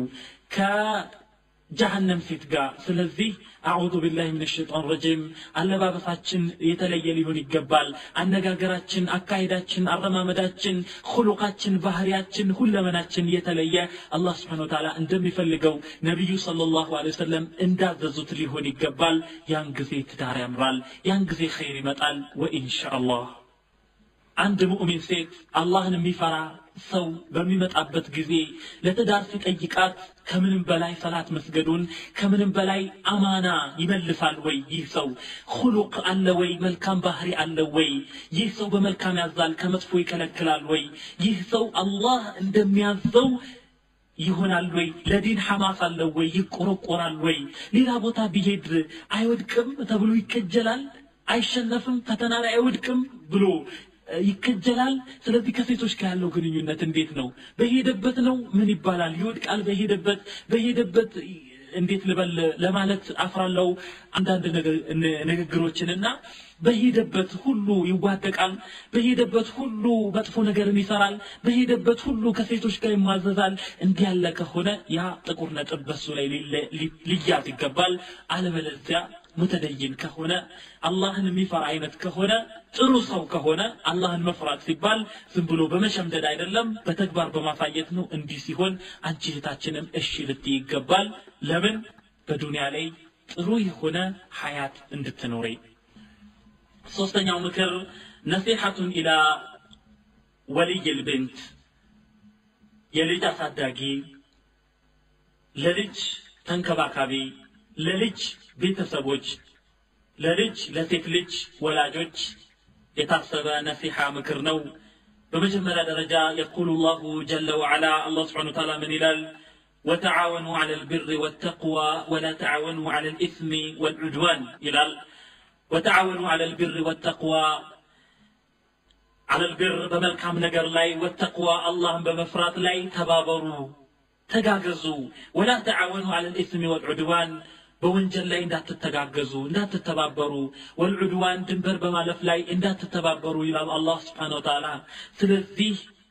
ጀሀነም ሴት ጋር ስለዚህ አዑዙ ቢላሂ ምን ሸይጣን ረጂም አለባበሳችን የተለየ ሊሆን ይገባል አነጋገራችን አካሄዳችን አረማመዳችን ሁሉቃችን ባህሪያችን ሁለመናችን የተለየ አላህ ስብሓን ወተዓላ እንደሚፈልገው ነቢዩ ሰለላሁ ዐለይሂ ወሰለም እንዳዘዙት ሊሆን ይገባል ያን ጊዜ ትዳር ያምራል ያን ጊዜ ኸይር ይመጣል ወኢንሻአላህ አንድ ሙእሚን ሴት አላህን የሚፈራ ሰው በሚመጣበት ጊዜ ለትዳር ሲጠይቃት ከምንም በላይ ሰላት መስገዱን ከምንም በላይ አማና ይመልሳል ወይ ይህ ሰው ሁሉቅ አለ ወይ መልካም ባህሪ አለ ወይ ይህ ሰው በመልካም ያዛል ከመጥፎ ይከለክላል ወይ ይህ ሰው አላህ እንደሚያዘው ይሆናል ወይ ለዲን ሐማስ አለው ወይ ይቆረቆራል ወይ ሌላ ቦታ ቢሄድ አይወድቅም ተብሎ ይከጀላል አይሸነፍም ፈተና ላይ አይወድቅም ብሎ ይከጀላል። ስለዚህ ከሴቶች ጋር ያለው ግንኙነት እንዴት ነው? በሄደበት ነው ምን ይባላል? ይወድቃል። በሄደበት በሄደበት እንዴት ልበል ለማለት አፍራለው አንዳንድ ንግግሮችንና በሄደበት ሁሉ ይዋደቃል። በሄደበት ሁሉ መጥፎ ነገርን ይሰራል። በሄደበት ሁሉ ከሴቶች ጋር ይማዘዛል። እንዲህ ያለ ከሆነ ያ ጥቁር ነጥብ በሱ ላይ ሊያዝ ይገባል። አለበለዚያ ሙተደይን ከሆነ አላህን የሚፈራ አይነት ከሆነ ጥሩ ሰው ከሆነ አላህን መፍራት ሲባል ዝም ብሎ በመሸምደድ አይደለም፣ በተግባር በማሳየት ነው። እንዲህ ሲሆን አንቺ እህታችንም እሺ ልትይ ይገባል። ለምን በዱንያ ላይ ጥሩ የሆነ ሀያት እንድትኖሪ። ሶስተኛው ምክር ነሲሐቱን ኢላ ወልይ ልብንት የልጅ አሳዳጊ፣ ለልጅ ተንከባካቢ፣ ለልጅ ቤተሰቦች ለልጅ ለሴት ልጅ ወላጆች የታሰበ ነሲሐ ምክር ነው። በመጀመሪያ ደረጃ የቁሉ ላሁ ጀለ ወዓላ አላህ ስብሓነ ወተዓላ ምን ይላል? ወተዓወኑ ዐለ ልብር ወተቅዋ ወላ ተዓወኑ ዐለ ልኢስሚ ወልዑድዋን ይላል። ወተዓወኑ ዐለ ልብር ወተቅዋ ዐለ ልብር በመልካም ነገር ላይ ወተቅዋ አላህን በመፍራት ላይ ተባበሩ፣ ተጋገዙ። ወላ ተዓወኑ ዐለ ልኢስሚ ወልዑድዋን በወንጀል ላይ እንዳትተጋገዙ እንዳትተባበሩ፣ ወልዑድዋን ድንበር በማለፍ ላይ እንዳትተባበሩ ይላል አላህ ስብሓነ ወተዓላ። ስለዚህ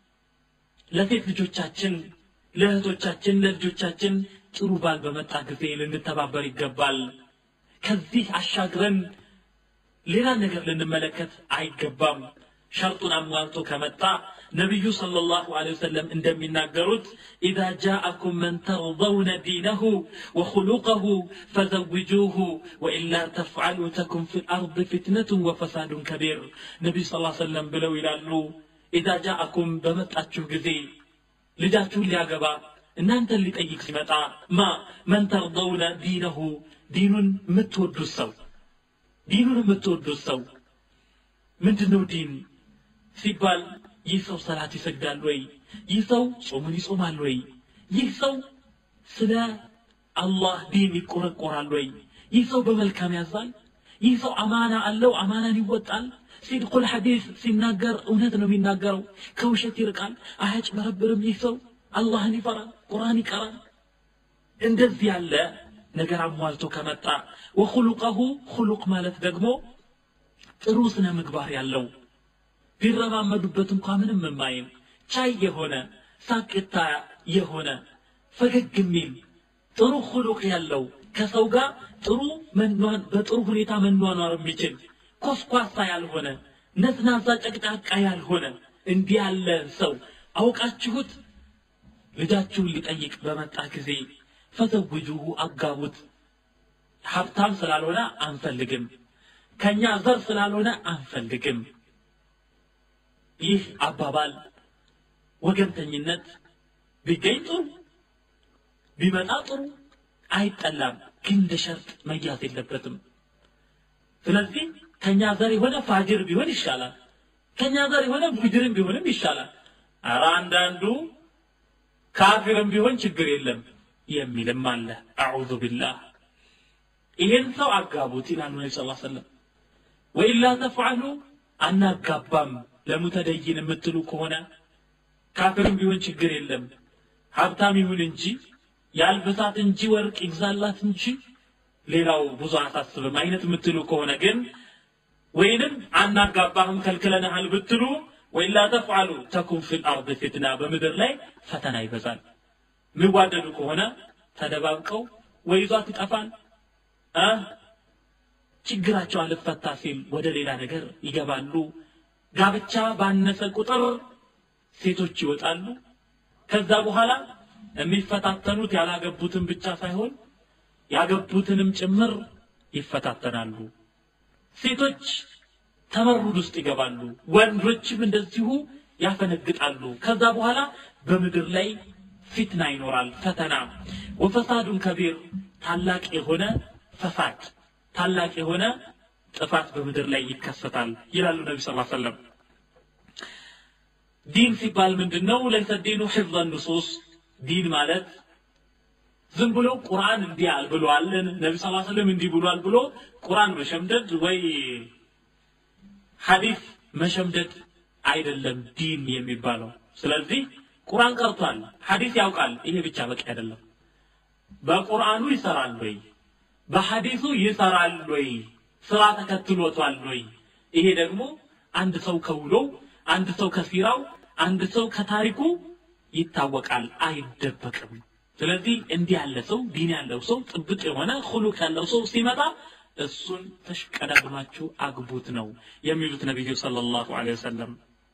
ለሴት ልጆቻችን፣ ለእህቶቻችን፣ ለልጆቻችን ጥሩ ባል በመጣ ጊዜ ልንተባበር ይገባል። ከዚህ አሻግረን ሌላ ነገር ልንመለከት አይገባም። ሸርጡን አሟልቶ ከመጣ ነቢዩ ሰለላሁ ዐለይሂ ወሰለም እንደሚናገሩት ኢዛ ጃአኩም መን ተርضውነ ዲነሁ ወኹሉቀሁ ፈዘውጁሁ ወኢላ ተፍዓሉ ተኩን ፊ ልአርድ ፊትነቱን ወፈሳዱን ከቢር ነቢዩ ስ ሰለም ብለው ይላሉ ኢዛ ጃአኩም በመጣችሁ ጊዜ ልጃችሁን ሊያገባ እናንተን ሊጠይቅ ሲመጣ ማ መን ተርضውነ ዲነሁ ዲኑን የምትወዱት ሰው ዲኑን የምትወዱት ሰው ምንድን ነው ዲን ሲባል ይህ ሰው ሰላት ይሰግዳል ወይ? ይህ ሰው ጾሙን ይጾማል ወይ? ይህ ሰው ስለ አላህ ዲን ይቆረቆራል ወይ? ይህ ሰው በመልካም ያዛል? ይህ ሰው አማና አለው፣ አማናን ይወጣል። ሲድቁል ሐዲስ ሲናገር እውነት ነው የሚናገረው፣ ከውሸት ይርቃል፣ አያጭበረብርም። ይህ ሰው አላህን ይፈራል፣ ቁርአን ይቀራል። እንደዚህ ያለ ነገር አሟልቶ ከመጣ ወኹሉቀሁ ኹሉቅ ማለት ደግሞ ጥሩ ስነ ምግባር ያለው ቢረማመዱበት እንኳ ምንም የማይል ቻይ የሆነ ሳቅታ የሆነ ፈገግ የሚል ጥሩ ሁሉቅ ያለው ከሰው ጋር ጥሩ በጥሩ ሁኔታ መኗኗር የሚችል ኮስኳሳ ያልሆነ ነዝናዛ ጨቅጫቃ ያልሆነ እንዲህ ያለ ሰው አውቃችሁት ልጃችሁን ሊጠይቅ በመጣ ጊዜ ፈዘውጁሁ አጋቡት። ሀብታም ስላልሆነ አንፈልግም፣ ከኛ ዘር ስላልሆነ አንፈልግም። ይህ አባባል ወገንተኝነት ቢገኝ ጥሩ ቢመጣ ጥሩ አይጠላም ግን እንደ ሸርጥ መያዝ የለበትም ስለዚህ ከኛ ዘር የሆነ ፋጅር ቢሆን ይሻላል ከኛ ዘር የሆነ ፉጅርም ቢሆንም ይሻላል ኧረ አንዳንዱ ካፊርም ቢሆን ችግር የለም የሚልም አለ አዑዙ ቢላህ ይሄን ሰው አጋቡት ይላሉ ነቢ ስ ሰለም ወኢላ ተፍዓሉ አናጋባም ለሙተደይን የምትሉ ከሆነ ካፊርም ቢሆን ችግር የለም ሀብታም ይሁን እንጂ ያልብሳት እንጂ ወርቅ ይግዛላት እንጂ ሌላው ብዙ አሳስብም አይነት የምትሉ ከሆነ ግን ወይንም አናጋባህም ከልክለንሃል ብትሉ ወኢላ ተፍዓሉ ተኩን ፊል አርድ ፊትና በምድር ላይ ፈተና ይበዛል የሚዋደዱ ከሆነ ተደባብቀው ወይ ይዟት ይጠፋል እ ችግራቸው አልፈታ ሲል ወደ ሌላ ነገር ይገባሉ ጋብቻ ባነሰ ቁጥር ሴቶች ይወጣሉ ከዛ በኋላ የሚፈታተኑት ያላገቡትን ብቻ ሳይሆን ያገቡትንም ጭምር ይፈታተናሉ ሴቶች ተመሩድ ውስጥ ይገባሉ ወንዶችም እንደዚሁ ያፈነግጣሉ ከዛ በኋላ በምድር ላይ ፊትና ይኖራል ፈተና ወፈሳዱን ከቢር ታላቅ የሆነ ፈሳድ ታላቅ የሆነ ጥፋት በምድር ላይ ይከሰታል ይላሉ ነቢ ስ ሰለም ዲን ሲባል ምንድን ነው ለይሰ ዲኑ ሕፍظ ንሱስ ዲን ማለት ዝም ብሎ ቁርአን እንዲህ አል ብሏል ነቢ ስ ሰለም እንዲህ ብሏል ብሎ ቁርአን መሸምደድ ወይ ሐዲስ መሸምደድ አይደለም ዲን የሚባለው ስለዚህ ቁርአን ቀርቷል ሐዲስ ያውቃል ይሄ ብቻ በቂ አይደለም በቁርአኑ ይሰራል ወይ በሐዲሱ ይሰራል ወይ ስራ ተከትሎቷል ወይ ይሄ ደግሞ አንድ ሰው ከውሎው አንድ ሰው ከሲራው አንድ ሰው ከታሪኩ ይታወቃል አይደበቅም ስለዚህ እንዲህ ያለ ሰው ዲን ያለው ሰው ጥብቅ የሆነ ሁሉቅ ያለው ሰው ሲመጣ እሱን ተሽቀዳድማችሁ አግቡት ነው የሚሉት ነቢዩ ሰለላሁ ዐለይሂ ወሰለም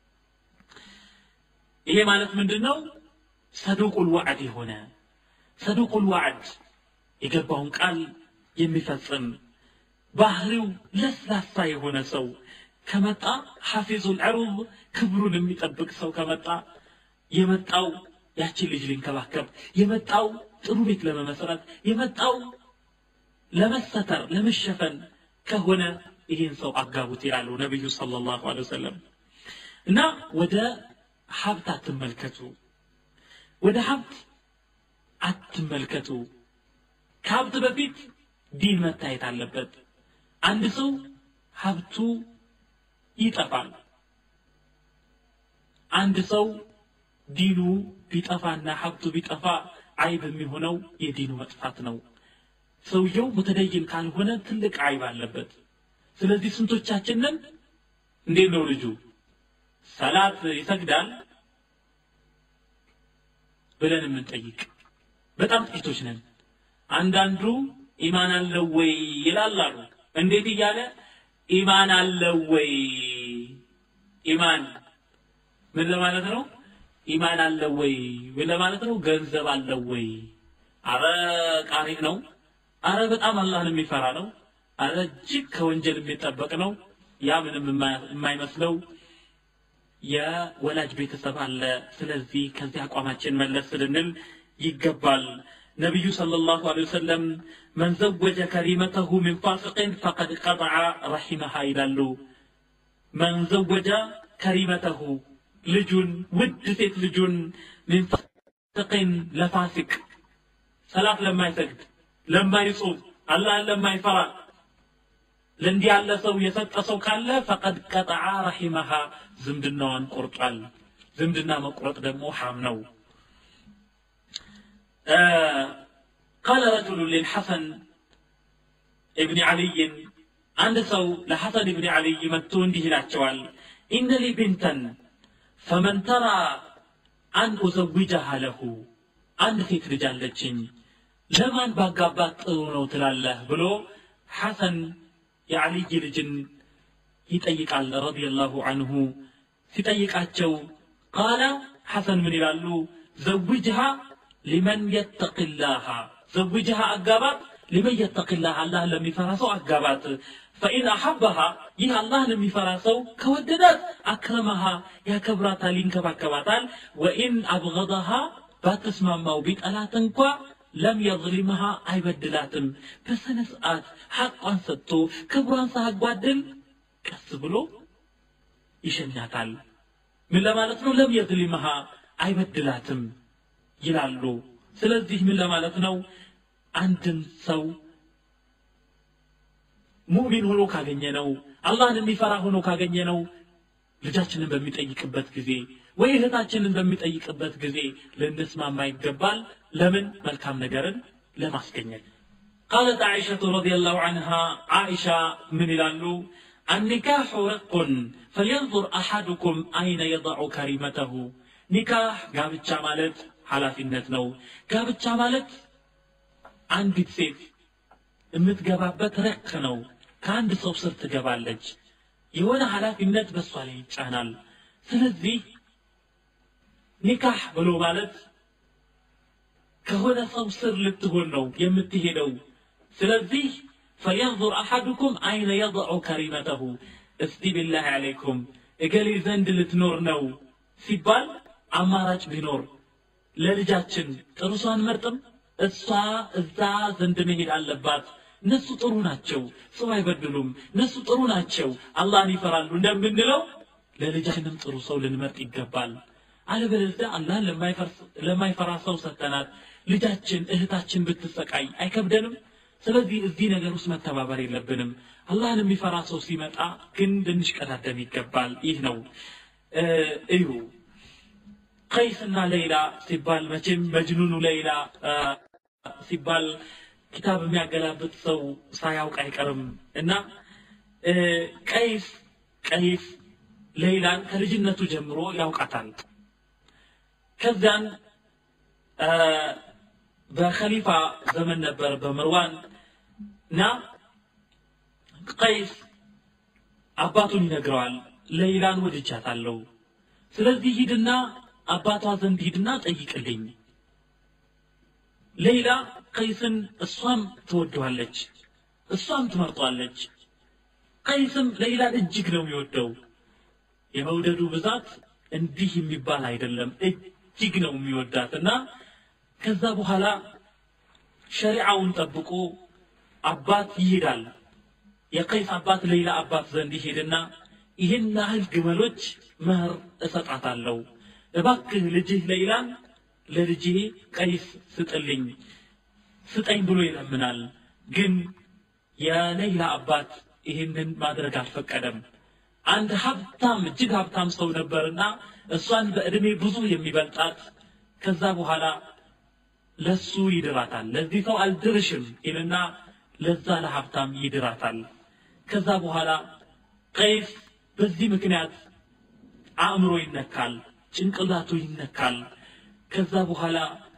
ይሄ ማለት ምንድን ነው ሰዱቁል ዋዕድ የሆነ ሰዱቁል ዋዕድ የገባውን ቃል የሚፈጽም ባህሪው ለስላሳ የሆነ ሰው ከመጣ ሐፊዙል ዐሩብ ክብሩን የሚጠብቅ ሰው ከመጣ የመጣው ያችን ልጅ ሊንከባከብ የመጣው ጥሩ ቤት ለመመስረት የመጣው ለመሰተር ለመሸፈን ከሆነ ይህን ሰው አጋቡት ይላሉ ነቢዩ ሰለላሁ ዐለይሂ ወሰለም እና ወደ ሀብት አትመልከቱ ወደ ሀብት አትመልከቱ ከሀብት በፊት ዲን መታየት አለበት አንድ ሰው ሀብቱ ይጠፋል አንድ ሰው ዲኑ ቢጠፋና ሀብቱ ቢጠፋ አይብ የሚሆነው የዲኑ መጥፋት ነው ሰውየው ሙተደይን ካልሆነ ትልቅ አይብ አለበት ስለዚህ ስንቶቻችንን እንዴት ነው ልጁ ሰላት ይሰግዳል ብለን የምንጠይቅ በጣም ጥቂቶች ነን አንዳንዱ ኢማን አለው ወይ ይላል አሉ እንዴት እያለ ኢማን አለው ወይ ኢማን ምን ለማለት ነው ኢማን አለው ወይ ምን ለማለት ነው ገንዘብ አለው ወይ አረ ቃሪ ነው አረ በጣም አላህን የሚፈራ ነው አረ እጅግ ከወንጀል የሚጠበቅ ነው ያ ምንም የማይመስለው የወላጅ ቤተሰብ አለ ስለዚህ ከዚህ አቋማችን መለስ ልንል ይገባል ነቢዩ ሰለላሁ ዐለይሂ ወሰለም መን ዘወጀ ከሪመተሁ ሚን ፋሲቅን ፈቀድ ቀጠዐ ረሒመሃ ይላሉ መን ዘወጀ ከሪመተሁ ልጁን ውድ ሴት ልጁን ሚን ፋሲቅን ለፋሲቅ ሰላት ለማይሰግድ ለማይጾም አላህን ለማይፈራ ለእንዲህ ያለ ሰው የሰጠ ሰው ካለ ፈቀድ ቀጠዐ ረሒመሃ ዝምድናዋን ቆርጧል ዝምድና መቁረጥ ደግሞ ሐም ነው قال رجل للحسن ابن علي عند سو لحسن ابن علي متون به الأشوال إن لي بنتا فمن ترى أن أزوجها له عند ሴት ልጅ አለችኝ ለማን ባጋባት ጥሩ ነው ትላለህ ብሎ ሐሰን የዓልይ ልጅን ይጠይቃል ረዲየላሁ አንሁ ሲጠይቃቸው ቃለ ሐሰን ምን ይላሉ ዘውጅሃ ሊመን የተቅላሃ ዘውጅሃ አጋባት ሊመን የተቅላህ አላህ ለሚፈራ ሰው አጋባት ፈኢን አሐበሃ ይህ አላህን የሚፈራ ሰው ከወደዳት አክረመሃ ያከብራታል ይንከባከባታል ወኢን አብገضሃ ባትስማማው ቢጠላት እንኳ ለም የظሊምሃ አይበድላትም በስነ ስርዓት ሐቋን ሰጥቶ ክብሯን ሳያጓድል ቀስ ብሎ ይሸኛታል ምን ለማለት ነው ለም የظሊምሃ አይበድላትም ይላሉ ስለዚህ ምን ለማለት ነው አንድን ሰው ሙእሚን ሆኖ ካገኘ ነው አላህን የሚፈራ ሆኖ ካገኘ ነው ልጃችንን በሚጠይቅበት ጊዜ ወይ እህታችንን በሚጠይቅበት ጊዜ ልንስማማ ይገባል ለምን መልካም ነገርን ለማስገኘት قالت عائشة رضي الله عنها عائشة من لالو النكاح رق فلينظر أحدكم أين يضع كريمته نكاح قابتشا مالت ኃላፊነት ነው ጋብቻ ማለት አንዲት ሴት የምትገባበት ረቅ ነው ከአንድ ሰው ስር ትገባለች የሆነ ኃላፊነት በእሷ ላይ ይጫናል ስለዚህ ኒካህ ብሎ ማለት ከሆነ ሰው ስር ልትሆን ነው የምትሄደው ስለዚህ فلينظر أحدكم أين يضع كريمته እስቲ بالله عليكم እገሌ ዘንድ ልትኖር ነው ሲባል አማራጭ ቢኖር ለልጃችን ጥሩ ሰው አንመርጥም እሷ እዛ ዘንድ መሄድ አለባት እነሱ ጥሩ ናቸው ሰው አይበድሉም እነሱ ጥሩ ናቸው አላህን ይፈራሉ እንደምንለው ለልጃችንም ጥሩ ሰው ልንመርጥ ይገባል አለበለዚያ አላህን ለማይፈራ ሰው ሰጠናት ልጃችን እህታችን ብትሰቃይ አይከብደንም ስለዚህ እዚህ ነገር ውስጥ መተባበር የለብንም አላህን የሚፈራ ሰው ሲመጣ ግን ልንሽቀዳደም ይገባል ይህ ነው እዩ ቀይስና ሌይላ ሲባል መቼም መጅኑኑ ሌይላ ሲባል ኪታብ የሚያገላብጥ ሰው ሳያውቅ አይቀርም እና ቀይስ ቀይስ ሌይላን ከልጅነቱ ጀምሮ ያውቃታል ከዚያን በኸሊፋ ዘመን ነበር በምርዋን እና ቀይስ አባቱን ይነግረዋል ሌይላን ወድጃታለሁ ስለዚህ ሂድና አባቷ ዘንድ ሂድና ጠይቅልኝ ሌላ ቀይስን እሷም ትወደዋለች እሷም ትመርጧለች ቀይስም ሌላን እጅግ ነው የሚወደው የመውደዱ ብዛት እንዲህ የሚባል አይደለም እጅግ ነው የሚወዳት እና ከዛ በኋላ ሸሪዓውን ጠብቆ አባት ይሄዳል የቀይስ አባት ሌላ አባት ዘንድ ይሄድና ይህን ያህል ግመሎች መህር እሰጣታለሁ እባክህ ልጅህ ሌይላን ለልጄ ቀይስ ስጥልኝ ስጠኝ ብሎ ይለምናል ግን የሌይላ አባት ይህንን ማድረግ አልፈቀደም አንድ ሀብታም እጅግ ሀብታም ሰው ነበርና እሷን በዕድሜ ብዙ የሚበልጣት ከዛ በኋላ ለሱ ይድራታል ለዚህ ሰው አልድርሽም ይልና ለዛ ለሀብታም ይድራታል ከዛ በኋላ ቀይስ በዚህ ምክንያት አእምሮ ይነካል ጭንቅላቱ ይነካል ከዛ በኋላ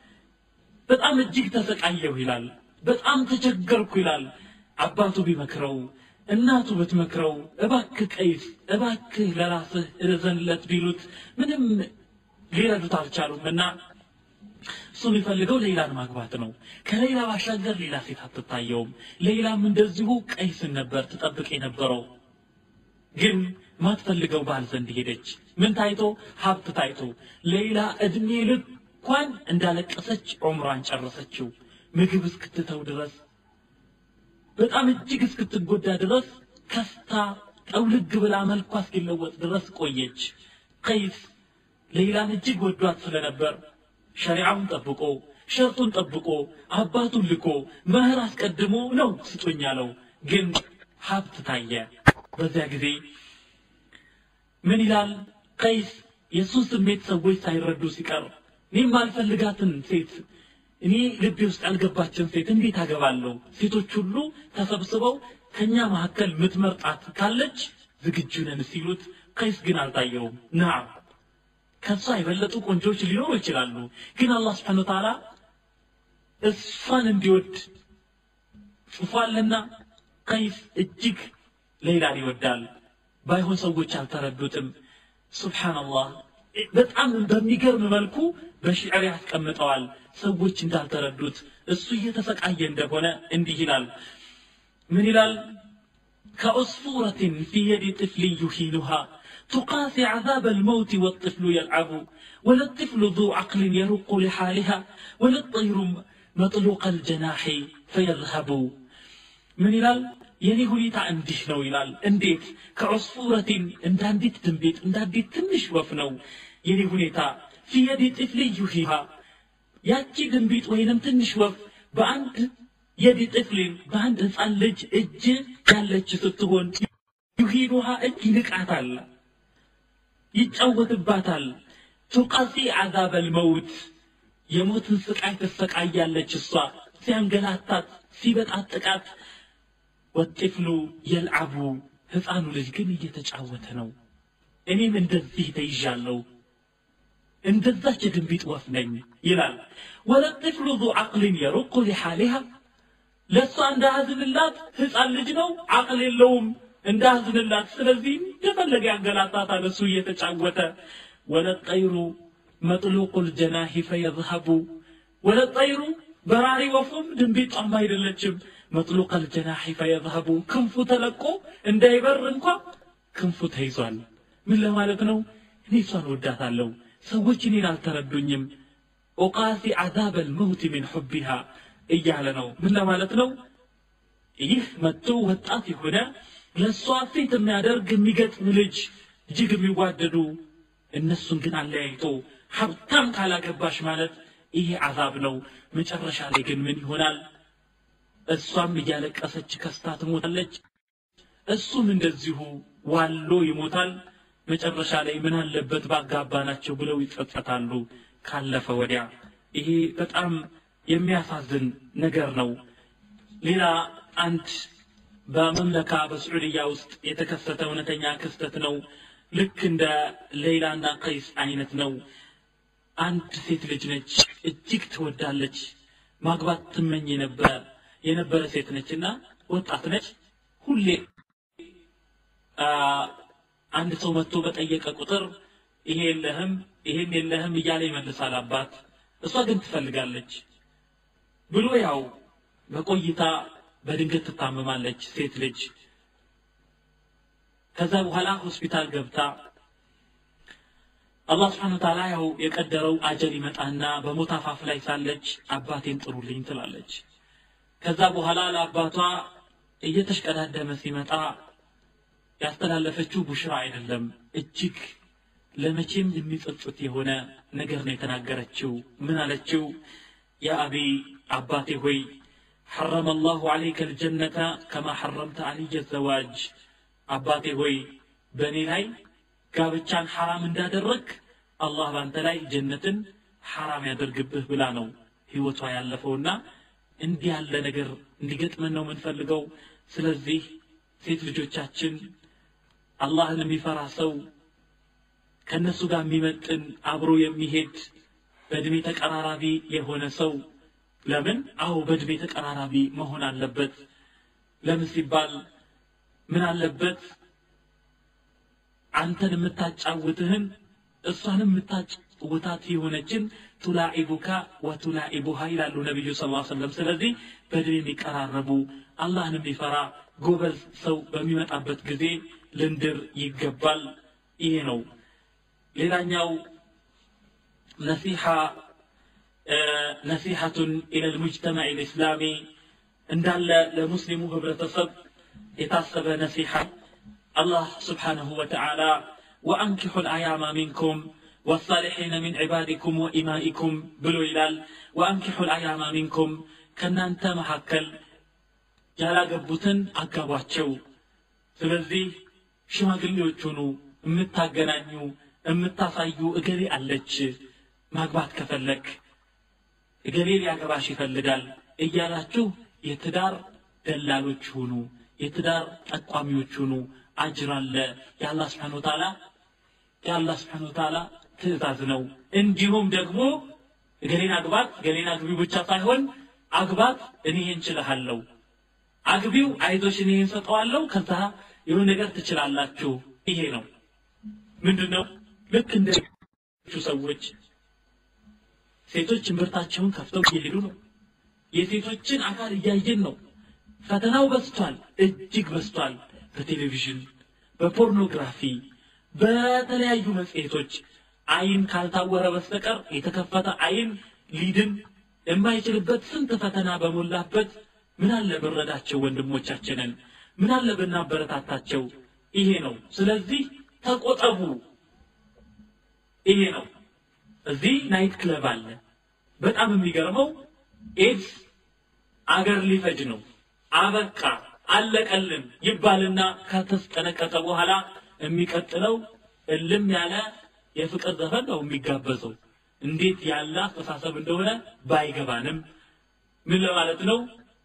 በጣም እጅግ ተሰቃየሁ ይላል በጣም ተቸገርኩ ይላል አባቱ ቢመክረው እናቱ ብትመክረው እባክህ ቀይስ እባክህ ለራስህ እዘንለት ቢሉት ምንም ሊረዱት አልቻሉም እና እሱ የሚፈልገው ሌላን ማግባት ነው ከሌላ ባሻገር ሌላ ሴት አትታየውም ሌላም እንደዚሁ ቀይስን ነበር ትጠብቅ የነበረው ግን ማትፈልገው ባል ዘንድ ሄደች ምን ታይቶ ሀብት ታይቶ ሌላ እድሜ ልኳን እንዳለቀሰች ዑምሯን ጨረሰችው ምግብ እስክትተው ድረስ በጣም እጅግ እስክትጎዳ ድረስ ከስታ ጠውልግ ብላ መልኳ እስኪለወጥ ድረስ ቆየች ቀይስ ሌላን እጅግ ወዷት ስለነበር ሸሪዓውን ጠብቆ ሸርጡን ጠብቆ አባቱን ልኮ መህር አስቀድሞ ነው ስጡኝ ያለው ግን ሀብት ታየ በዚያ ጊዜ ምን ይላል ቀይስ የእሱን ስሜት ሰዎች ሳይረዱ ሲቀር እኔም አልፈልጋትን ሴት እኔ ልቤ ውስጥ ያልገባችን ሴት እንዴት አገባለሁ ሴቶች ሁሉ ተሰብስበው ከኛ መካከል ምትመርጣት ካለች ዝግጁ ነን ሲሉት ቀይስ ግን አልታየውም ና ከሷ የበለጡ ቆንጆች ሊኖሩ ይችላሉ ግን አላህ ስብሓን ወተዓላ እሷን እንዲወድ ጽፏልና ቀይስ እጅግ ሌላን ይወዳል ባይሆን ሰዎች አልተረዱትም ሱብሓንላህ በጣም በሚገርም መልኩ በሽዕር ያስቀምጠዋል ሰዎች እንዳልተረዱት እሱ እየተሰቃየ እንደሆነ እንዲህ ይላል ምን ይላል ከዑስፉረትን ፊ የዲ ጥፍል ዩሂኑሃ تقاسي عذاب الموت والطفل يلعب ولا الطفل ذو عقل يرق لحالها ولا الطير مطلوق الجناح فيذهب من ይላል የኔ ሁኔታ እንዲህ ነው ይላል እንዴት ከዑስፉረቲን እንደ አንዲት ድንቢጥ እንደ አንዲት ትንሽ ወፍ ነው የኔ ሁኔታ ፊየዲ ጥፍል ዩሂሃ ያቺ ድንቢጥ ወይንም ትንሽ ወፍ በአንድ የዲ ጥፍሊን በአንድ ህፃን ልጅ እጅ ያለች ስትሆን ዩሂዱሃ እጅ ይንቃታል ይጫወትባታል ቱቀሲ ዓዛብ አልመውት የሞትን ስቃይ ትሰቃያለች እሷ ሲያንገላታት ሲበጣጥቃት ወጢፍሉ የልዓቡ ህፃኑ ልጅ ግን እየተጫወተ ነው እኔም እንደዚህ ተይዣለሁ እንደዛች የድንቢጥ ወፍ ነኝ ይላል ወለጥፍሉ ዙ ዓቅልን የሩቁ ሊሓሊሃ ለእሷ እንዳያዝንላት ህፃን ልጅ ነው አቅል የለውም እንዳያዝንላት ስለዚህ እንደፈለገ ያንገላታታል እሱ እየተጫወተ ወለጠይሩ መጥሉቁ ልጀናሂ ፈየዝሀቡ ወለጠይሩ በራሪ ወፉም ድንቢጧም አይደለችም መጥሉቅ ልጀናሒ ፈየዝሀቡ ክንፉ ተለቆ እንዳይበር እንኳ ክንፉ ተይዟል ምን ለማለት ነው እኔ እሷን ወዳታለሁ ሰዎች እኔን አልተረዱኝም ኦቃሲ ዓዛብ አልመውት ምን ሑቢሃ እያለ ነው ምን ለማለት ነው ይህ መጥቶ ወጣት የሆነ ለእሷ ፊት የሚያደርግ የሚገጥም ልጅ እጅግ የሚዋደዱ እነሱን ግን አለያይቶ ሀብታም ካላገባሽ ማለት ይሄ አዛብ ነው መጨረሻ ላይ ግን ምን ይሆናል እሷም እያለቀሰች ከስታ ትሞታለች እሱም እንደዚሁ ዋሎ ይሞታል መጨረሻ ላይ ምን አለበት ባጋባ ናቸው ብለው ይጸጸታሉ ካለፈ ወዲያ ይሄ በጣም የሚያሳዝን ነገር ነው ሌላ አንድ በመምለካ በስዑድያ ውስጥ የተከሰተ እውነተኛ ክስተት ነው ልክ እንደ ሌይላና ቀይስ አይነት ነው አንድ ሴት ልጅ ነች እጅግ ትወዳለች ማግባት ትመኝ የነበረ የነበረ ሴት ነች እና ወጣት ነች ሁሌ አንድ ሰው መጥቶ በጠየቀ ቁጥር ይሄ የለህም ይሄን የለህም እያለ ይመልሳል አባት እሷ ግን ትፈልጋለች ብሎ ያው በቆይታ በድንገት ትታመማለች ሴት ልጅ ከዛ በኋላ ሆስፒታል ገብታ አላህ ስብሓን ታላ ያው የቀደረው አጀል ይመጣና በሞት አፋፍ ላይ ሳለች አባቴን ጥሩልኝ ትላለች ከዛ በኋላ ለአባቷ እየተሽቀዳደመ ሲመጣ ያስተላለፈችው ቡሽራ አይደለም እጅግ ለመቼም የሚጸጽት የሆነ ነገር ነው የተናገረችው ምን አለችው ያ አቢ አባቴ ሆይ حرم الله عليك الجنة كما حرمت علي الزواج አባቴ ሆይ በእኔ ላይ ጋብቻን ሐራም እንዳደረግ አላህ ባንተ ላይ ጀነትን ሐራም ያደርግብህ ብላ ነው ህይወቷ ያለፈውና እንዲህ ያለ ነገር እንዲገጥመን ነው የምንፈልገው ስለዚህ ሴት ልጆቻችን አላህን የሚፈራ ሰው ከእነሱ ጋር የሚመጥን አብሮ የሚሄድ በእድሜ ተቀራራቢ የሆነ ሰው ለምን አዎ በእድሜ ተቀራራቢ መሆን አለበት ለምን ሲባል ምን አለበት አንተን የምታጫውትህን እሷንም የምታጫውታት የሆነችን ቱላኢቡካ ወቱላኢቡሃ ይላሉ ነቢዩ ስ ሰለም ስለዚህ በድን የሚቀራረቡ አላህን የሚፈራ ጎበዝ ሰው በሚመጣበት ጊዜ ልንድር ይገባል ይሄ ነው ሌላኛው ነሲሐ ነሲሐቱን ኢለ ልሙጅተማዕ ልእስላሚ እንዳለ ለሙስሊሙ ህብረተሰብ የታሰበ ነሲሐ الله سبحانه وتعالى وأنكحوا الأيام منكم والصالحين من عبادكم وإمائكم بلو إلال وأنكحوا الأيام منكم كنا أنت محكل ያላ ገቡትን አጋቧቸው ስለዚህ ሽማግሌዎች ሁኑ የምታገናኙ የምታሳዩ እገሌ አለች ማግባት ከፈለግ እገሌ ሊያገባሽ ይፈልጋል እያላችሁ የትዳር ደላሎች ሁኑ የትዳር ጠቋሚዎች ሁኑ አጅር አለ የአላህ ስብሓን ወተዓላ የአላህ ስብሓን ወተዓላ ትእዛዝ ነው እንዲሁም ደግሞ እገሌን አግባት ገሌን አግቢ ብቻ ሳይሆን አግባት እኔ እንችልሃለሁ አግቢው አይዞሽ እኔ እንሰጠዋለሁ ከዛ የሆነ ነገር ትችላላችሁ ይሄ ነው ምንድን ነው ልክ እንደ ሰዎች ሴቶች እምብርታቸውን ከፍተው እየሄዱ ነው የሴቶችን አካል እያየን ነው ፈተናው በስቷል እጅግ በስቷል በቴሌቪዥን በፖርኖግራፊ በተለያዩ መጽሔቶች አይን ካልታወረ በስተቀር የተከፈተ አይን ሊድን የማይችልበት ስንት ፈተና በሞላበት ምን አለ ብንረዳቸው ወንድሞቻችንን ምን አለ ብናበረታታቸው ይሄ ነው ስለዚህ ተቆጠቡ ይሄ ነው እዚህ ናይት ክለብ አለ በጣም የሚገርመው ኤድስ አገር ሊፈጅ ነው አበቃ አለቀልን ይባልና ከተስጠነቀቀ በኋላ የሚቀጥለው እልም ያለ የፍቅር ዘፈን ነው የሚጋበዘው እንዴት ያለ አስተሳሰብ እንደሆነ ባይገባንም ምን ለማለት ነው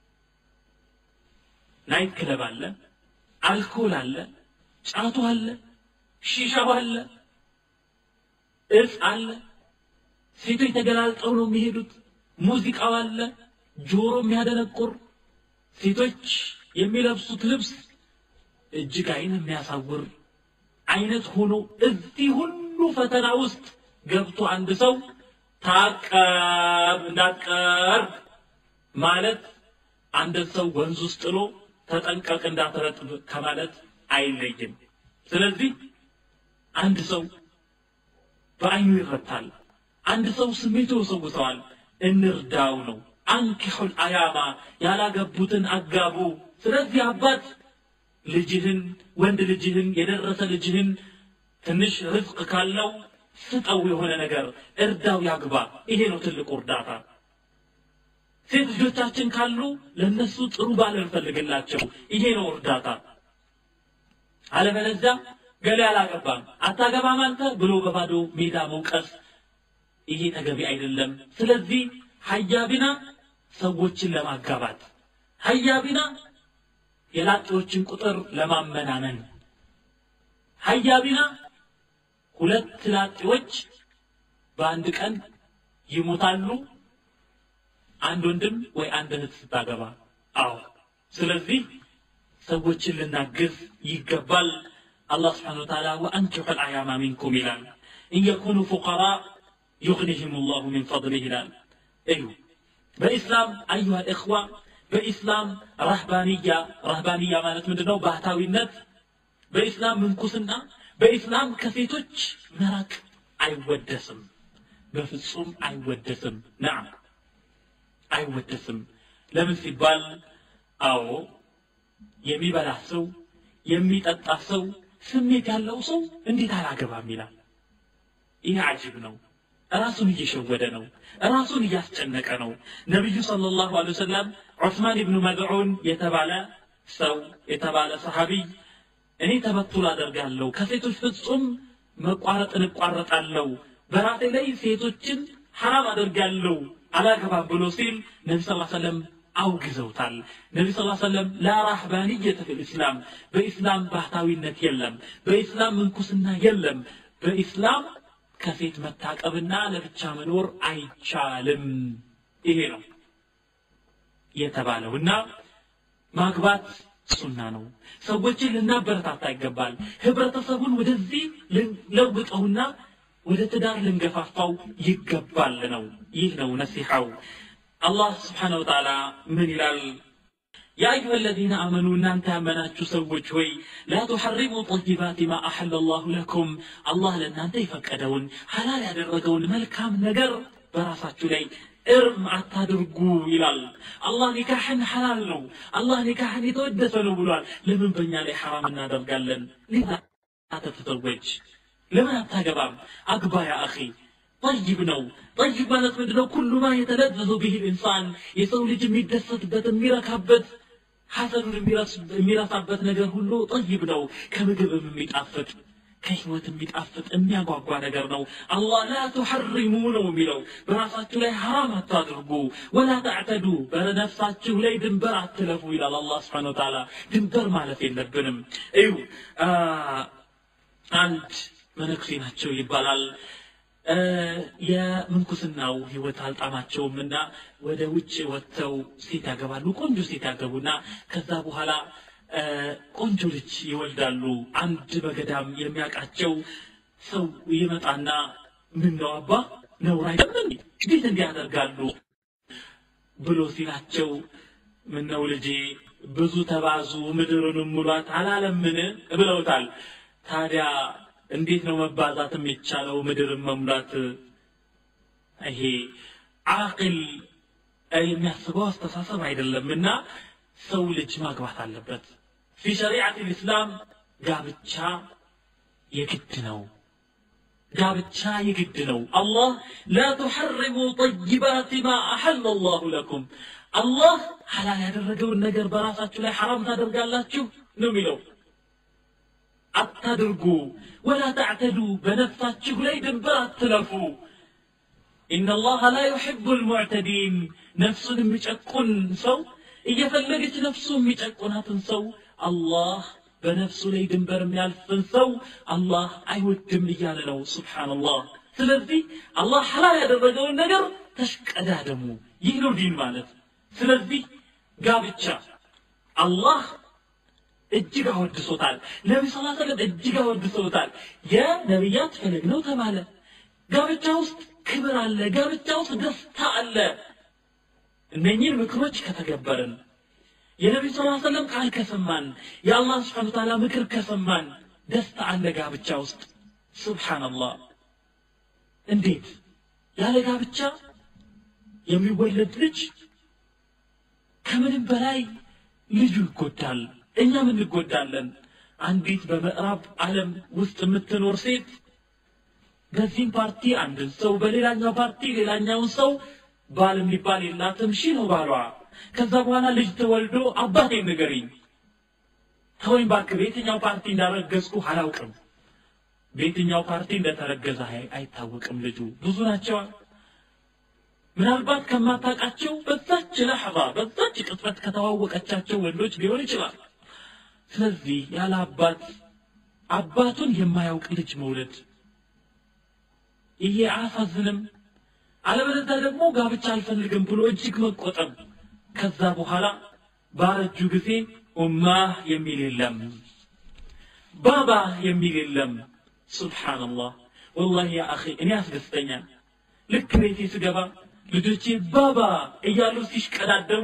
ናይት ክለብ አለ አልኮል አለ ጫቱ አለ ሺሻው አለ እጽ አለ ሴቶች ተገላልጠው ነው የሚሄዱት ሙዚቃው አለ ጆሮ የሚያደነቁር ሴቶች የሚለብሱት ልብስ እጅግ አይን የሚያሳውር አይነት ሆኖ እዚህ ሁሉ ፈተና ውስጥ ገብቶ አንድ ሰው ታቀብ እንዳትቀርብ ማለት አንድን ሰው ወንዝ ውስጥ ጥሎ ተጠንቀቅ እንዳትረጥብ ከማለት አይለይም ስለዚህ አንድ ሰው በአይኑ ይረታል አንድ ሰው ስሜቱ ይወሰውሰዋል እንርዳው ነው አንኪሑል አያማ ያላገቡትን አጋቡ ስለዚህ አባት ልጅህን ወንድ ልጅህን የደረሰ ልጅህን ትንሽ ርዝቅ ካለው ስጠው የሆነ ነገር እርዳው ያግባ ይሄ ነው ትልቁ እርዳታ ሴት ልጆቻችን ካሉ ለነሱ ጥሩ ባል እንፈልግላቸው ይሄ ነው እርዳታ አለበለዚያ ገሌ አላገባም አታገባም አንተ ብሎ በባዶ ሜዳ መውቀስ ይሄ ተገቢ አይደለም ስለዚህ ሀያቢና ሰዎችን ለማጋባት ሀያቢና የላጤዎችን ቁጥር ለማመናመን ሀያቢና ሁለት ላጤዎች በአንድ ቀን ይሞታሉ አንድ ወንድም ወይ አንድ እህት ስታገባ አዎ ስለዚህ ሰዎችን ልናግዝ ይገባል አላህ ስብሓን ወተዓላ ወአንኪሑ ልአያማ ሚንኩም ይላል ኢን የኩኑ ፉቀራ ዩግኒህም ላሁ ሚን ፈضሊህ ይላል እዩ በኢስላም አዩሃ ልእኽዋ በኢስላም ረህባንያ ረህባንያ ማለት ምንድን ነው ባህታዊነት በኢስላም ምንኩስና በኢስላም ከሴቶች መራቅ አይወደስም በፍጹም አይወደስም ናም አይወደስም ለምን ሲባል አዎ የሚበላ ሰው የሚጠጣ ሰው ስሜት ያለው ሰው እንዴት አላገባም ይላል ይህ አጅብ ነው ራሱን እየሸወደ ነው ራሱን እያስጨነቀ ነው ነቢዩ صلى الله عليه وسلم ዑስማን ብኑ መድዑን የተባለ ሰው የተባለ ሰሃቢይ እኔ ተበቱል አደርጋለሁ ከሴቶች ፍጹም መቋረጥን እቋረጣለሁ በራሴ ላይ ሴቶችን ሐራም አደርጋለሁ አላገባም ብሎ ሲል ነቢ ስ ሰለም አውግዘውታል ነቢ ስ ሰለም ላ ራህባንየተ ፊ ልእስላም በኢስላም ባህታዊነት የለም በኢስላም ምንኩስና የለም በኢስላም ከሴት መታቀብና ለብቻ መኖር አይቻልም ይሄ ነው የተባለው እና ማግባት ሱና ነው ሰዎችን ልናበረታታ ይገባል ህብረተሰቡን ወደዚህ ለውጠውና ወደ ትዳር ልንገፋፋው ይገባል ነው ይህ ነው ነሲሐው አላህ ስብሓን ወተዓላ ምን ይላል يا أيها الذين آمنوا أن أنت أمناتشو سوج هوي لا تحرموا طيبات ما أحل الله لكم الله لن أنت يفكدون حلال يدرقون ملكام نقر براساتشو لي እርም አታድርጉ ይላል አላህ ኒካሕን ሐላል ነው አላህ ኒካሕን የተወደሰ ነው ብሏል ለምን በእኛ ላይ ሐራም እናደርጋለን ሊዛ ተተዘወጅ ለምን አታገባም አግባ ያ አኺ ጠይብ ነው ጠይብ ማለት ምንድ ነው ኩሉ ማ የተለዘዙ ብህ ልኢንሳን የሰው ልጅ የሚደሰትበት የሚረካበት ሐሰኑን የሚረሳበት ነገር ሁሉ ጠይብ ነው ከምግብም የሚጣፍጥ ከህይወት የሚጣፍጥ የሚያጓጓ ነገር ነው አላህ ላ ቱሐሪሙ ነው የሚለው በራሳችሁ ላይ ሐራም አታድርጉ ወላ ተዕተዱ በነፍሳችሁ ላይ ድንበር አትለፉ ይላል አላህ ስብሓን ወተዓላ ድንበር ማለት የለብንም እዩ አንድ መነኩሴ ናቸው ይባላል የምንኩስናው ህይወት አልጣማቸውም እና ወደ ውጭ ወጥተው ሴት ያገባሉ ቆንጆ ሴት ያገቡና ከዛ በኋላ ቆንጆ ልጅ ይወልዳሉ አንድ በገዳም የሚያውቃቸው ሰው ይመጣና ምን ነው አባ ነውር አይደለም እንዴት እንዲህ ያደርጋሉ ብሎ ሲላቸው ምን ነው ልጄ ብዙ ተባዙ ምድርንም ሙሏት አላለምን ብለውታል ታዲያ እንዴት ነው መባዛት የሚቻለው ምድርን መሙላት ይሄ አቅል የሚያስበው አስተሳሰብ አይደለም እና ሰው ልጅ ማግባት አለበት ፊ ሸሪዓት ልእስላም ጋብቻ የግድ ነው ጋብቻ የግድ ነው አላህ ላ ቱሐርሙ ጠይባት ማ አሐለ አላሁ ለኩም አላህ ሐላል ያደረገውን ነገር በራሳችሁ ላይ ሐራም ታደርጋላችሁ ነው የሚለው አታድርጉ ወላ ተዕተዱ በነፍሳችሁ ላይ ድንበር አትለፉ إن الله لا يحب المعتدين نفس የሚጨቁን ሰው እየፈለገች ነፍሱ የሚጨቁናትን ሰው አላህ በነፍሱ ላይ ድንበር የሚያልፍን ሰው አላህ አይወድም እያለ ነው ስብሓንላህ ስለዚህ አላህ ሐላል ያደረገውን ነገር ተሽቀዳደሙ ይህ ነው ዲን ማለት ስለዚህ ጋብቻ አላህ እጅግ አወድሶታል ነቢ ስ ሰለም እጅግ አወድሶታል የነቢያት ፈለግ ነው ተባለ ጋብቻ ውስጥ ክብር አለ ጋብቻ ውስጥ ደስታ አለ እነኚህን ምክሮች ከተገበርን የነቢዩ ስ ሰለም ቃል ከሰማን የአላህ ስብሓን ታላ ምክር ከሰማን ደስታ አለ ጋብቻ ውስጥ ስብሓንላህ እንዴት ያለ ጋብቻ የሚወለድ ልጅ ከምንም በላይ ልጁ ይጎዳል እኛም እንጎዳለን አንዲት በምዕራብ ዓለም ውስጥ የምትኖር ሴት በዚህም ፓርቲ አንድን ሰው በሌላኛው ፓርቲ ሌላኛውን ሰው ባል የሚባል የላትም ሺ ነው ባሏ ከዛ በኋላ ልጅ ተወልዶ አባቴ ንገሪኝ ተወኝ ባክ በየትኛው ፓርቲ እንዳረገዝኩ አላውቅም በየትኛው ፓርቲ እንደተረገዘ አይታወቅም ልጁ ብዙ ናቸዋ ምናልባት ከማታውቃቸው በዛች ለሕዛ በዛች ቅጽበት ከተዋወቀቻቸው ወንዶች ሊሆን ይችላል ስለዚህ ያለ አባት አባቱን የማያውቅ ልጅ መውለድ ይሄ አያሳዝንም አለበለዚያ ደግሞ ጋብቻ አልፈልግም ብሎ እጅግ መቆጠብ ከዛ በኋላ ባረጁ ጊዜ ኡማህ የሚል የለም ባባ የሚል የለም ሱብሓንላህ ወላሂ ያ አኺ እኔ ያስደስተኛል ልክ ቤቴ ስገባ ልጆቼ ባባ እያሉ ሲሽቀዳደሙ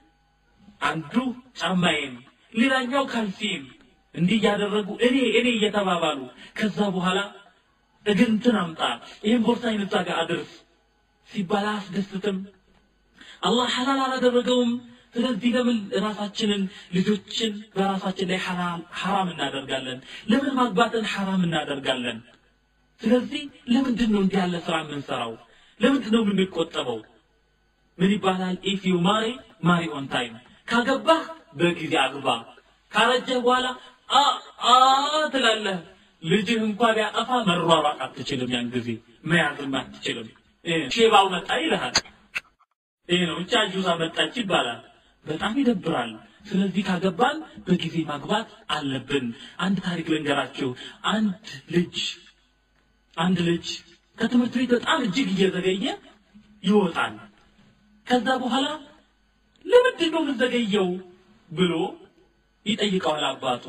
አንዱ ጫማዬን ሌላኛው ካልሲን እንዲህ እያደረጉ እኔ እኔ እየተባባሉ ከዛ በኋላ እግር እንትን አምጣ ይህን ቦርሳ አይነዛ ጋር አድርስ ሲባል አያስደስትም አላህ ሐላል አላደረገውም ስለዚህ ለምን ራሳችንን ልጆችን በራሳችን ላይ ሐራም እናደርጋለን ለምን ማግባትን ሐራም እናደርጋለን ስለዚህ ለምንድን ነው እንዲህ ያለ ስራ የምንሰራው ለምንድን ነው የምንቆጠበው ምን ይባላል ኢፍ ዩ ማሪ ማሪ ኦን ታይም ካገባህ በጊዜ አግባ ካረጀህ በኋላ አ አ ትላለህ ልጅህ እንኳ ቢያጠፋ መሯሯጥ አትችልም ያን ጊዜ መያዝም አትችልም ሼባው መጣ ይልሃል ይህ ነው ብቻ ጁዛ መጣች ይባላል በጣም ይደብራል ስለዚህ ካገባን በጊዜ ማግባት አለብን አንድ ታሪክ ልንገራችሁ አንድ ልጅ አንድ ልጅ ከትምህርት ቤት በጣም እጅግ እየዘገየ ይወጣል ከዛ በኋላ ለምንድን ነው የምዘገየው ብሎ ይጠይቀዋል አባቱ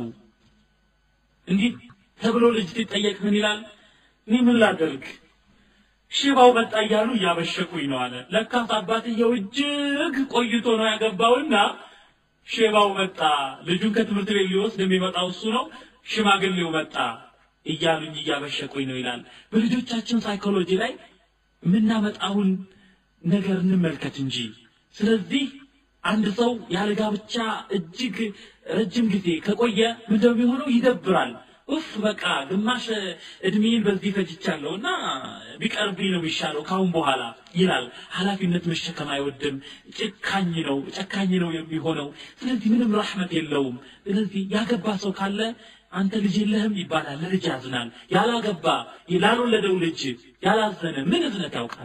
እንዲህ ተብሎ ልጅ ሲጠየቅ ምን ይላል እኔ ምን ላደርግ ሽባው መጣ እያሉ እያበሸኩኝ ነው አለ ለካስ አባትየው እጅግ ቆይቶ ነው ያገባውና ሼባው መጣ ልጁን ከትምህርት ቤት ሊወስድ የሚመጣው እሱ ነው ሽማግሌው መጣ እያሉኝ እያበሸቁኝ ነው ይላል በልጆቻችን ሳይኮሎጂ ላይ የምናመጣውን ነገር እንመልከት እንጂ ስለዚህ አንድ ሰው ያለ ጋብቻ እጅግ ረጅም ጊዜ ከቆየ ምንድነው የሚሆነው ይደብራል ኡፍ በቃ ግማሽ እድሜን በዚህ ፈጅቻለሁ እና ቢቀርብኝ ነው የሚሻለው ካሁን በኋላ ይላል ኃላፊነት መሸከም አይወድም ጭካኝ ነው ጨካኝ ነው የሚሆነው ስለዚህ ምንም ራሕመት የለውም ስለዚህ ያገባ ሰው ካለ አንተ ልጅ የለህም ይባላል ለልጅ ያዝናል ያላገባ ላልወለደው ልጅ ያላዘነ ምን እዝነት ያውቃል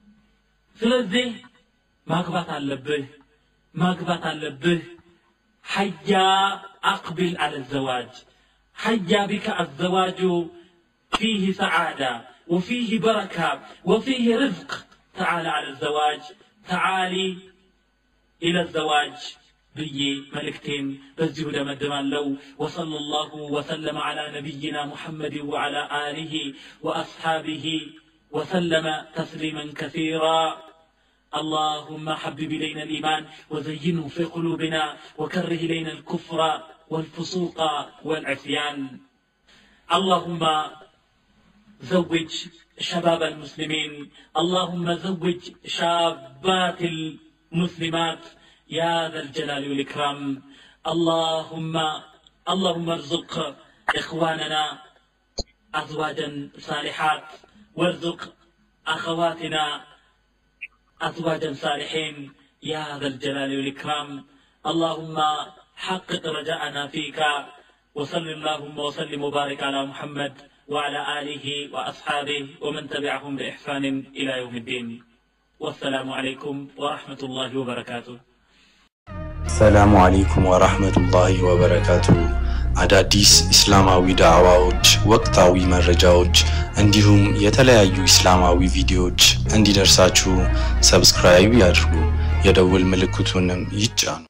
ስለዚህ ማግባት አለብህ ማግባት አለብህ ሐያ አቅቢል አለ ዘዋጅ حيا بك الزواج فيه سعادة وفيه بركة وفيه رزق تعال على الزواج تعالي إلى الزواج ብዬ መልእክቴን በዚሁ ደመድማለሁ ወሰለ ላሁ ወሰለመ ዓላ ነቢይና ሙሐመድ ወዓላ አሊህ ወአስሓቢህ ወሰለመ ተስሊመን ከሲራ اللهم حبب إلينا الإيمان وزينه في قلوبنا وكره إلينا الكفر والفسوق والعصيان اللهم زوج شباب المسلمين اللهم زوج شابات المسلمات يا ذا الجلال والإكرام اللهم اللهم ارزق إخواننا أزواجا صالحات وارزق أخواتنا أزواجا صالحين يا ذا الجلال والإكرام اللهم حقق رجاءنا فيك وصل اللهم وسلم وبارك على محمد وعلى آله وأصحابه ومن تبعهم بإحسان إلى يوم الدين والسلام عليكم ورحمة الله وبركاته ሰላሙ አለይኩም ወራህመቱላሂ ወበረካቱ። አዳዲስ እስላማዊ ዳዕዋዎች፣ ወቅታዊ መረጃዎች እንዲሁም የተለያዩ እስላማዊ ቪዲዮዎች እንዲደርሳችሁ ሰብስክራይብ ያድርጉ፣ የደውል ምልክቱንም ይጫኑ።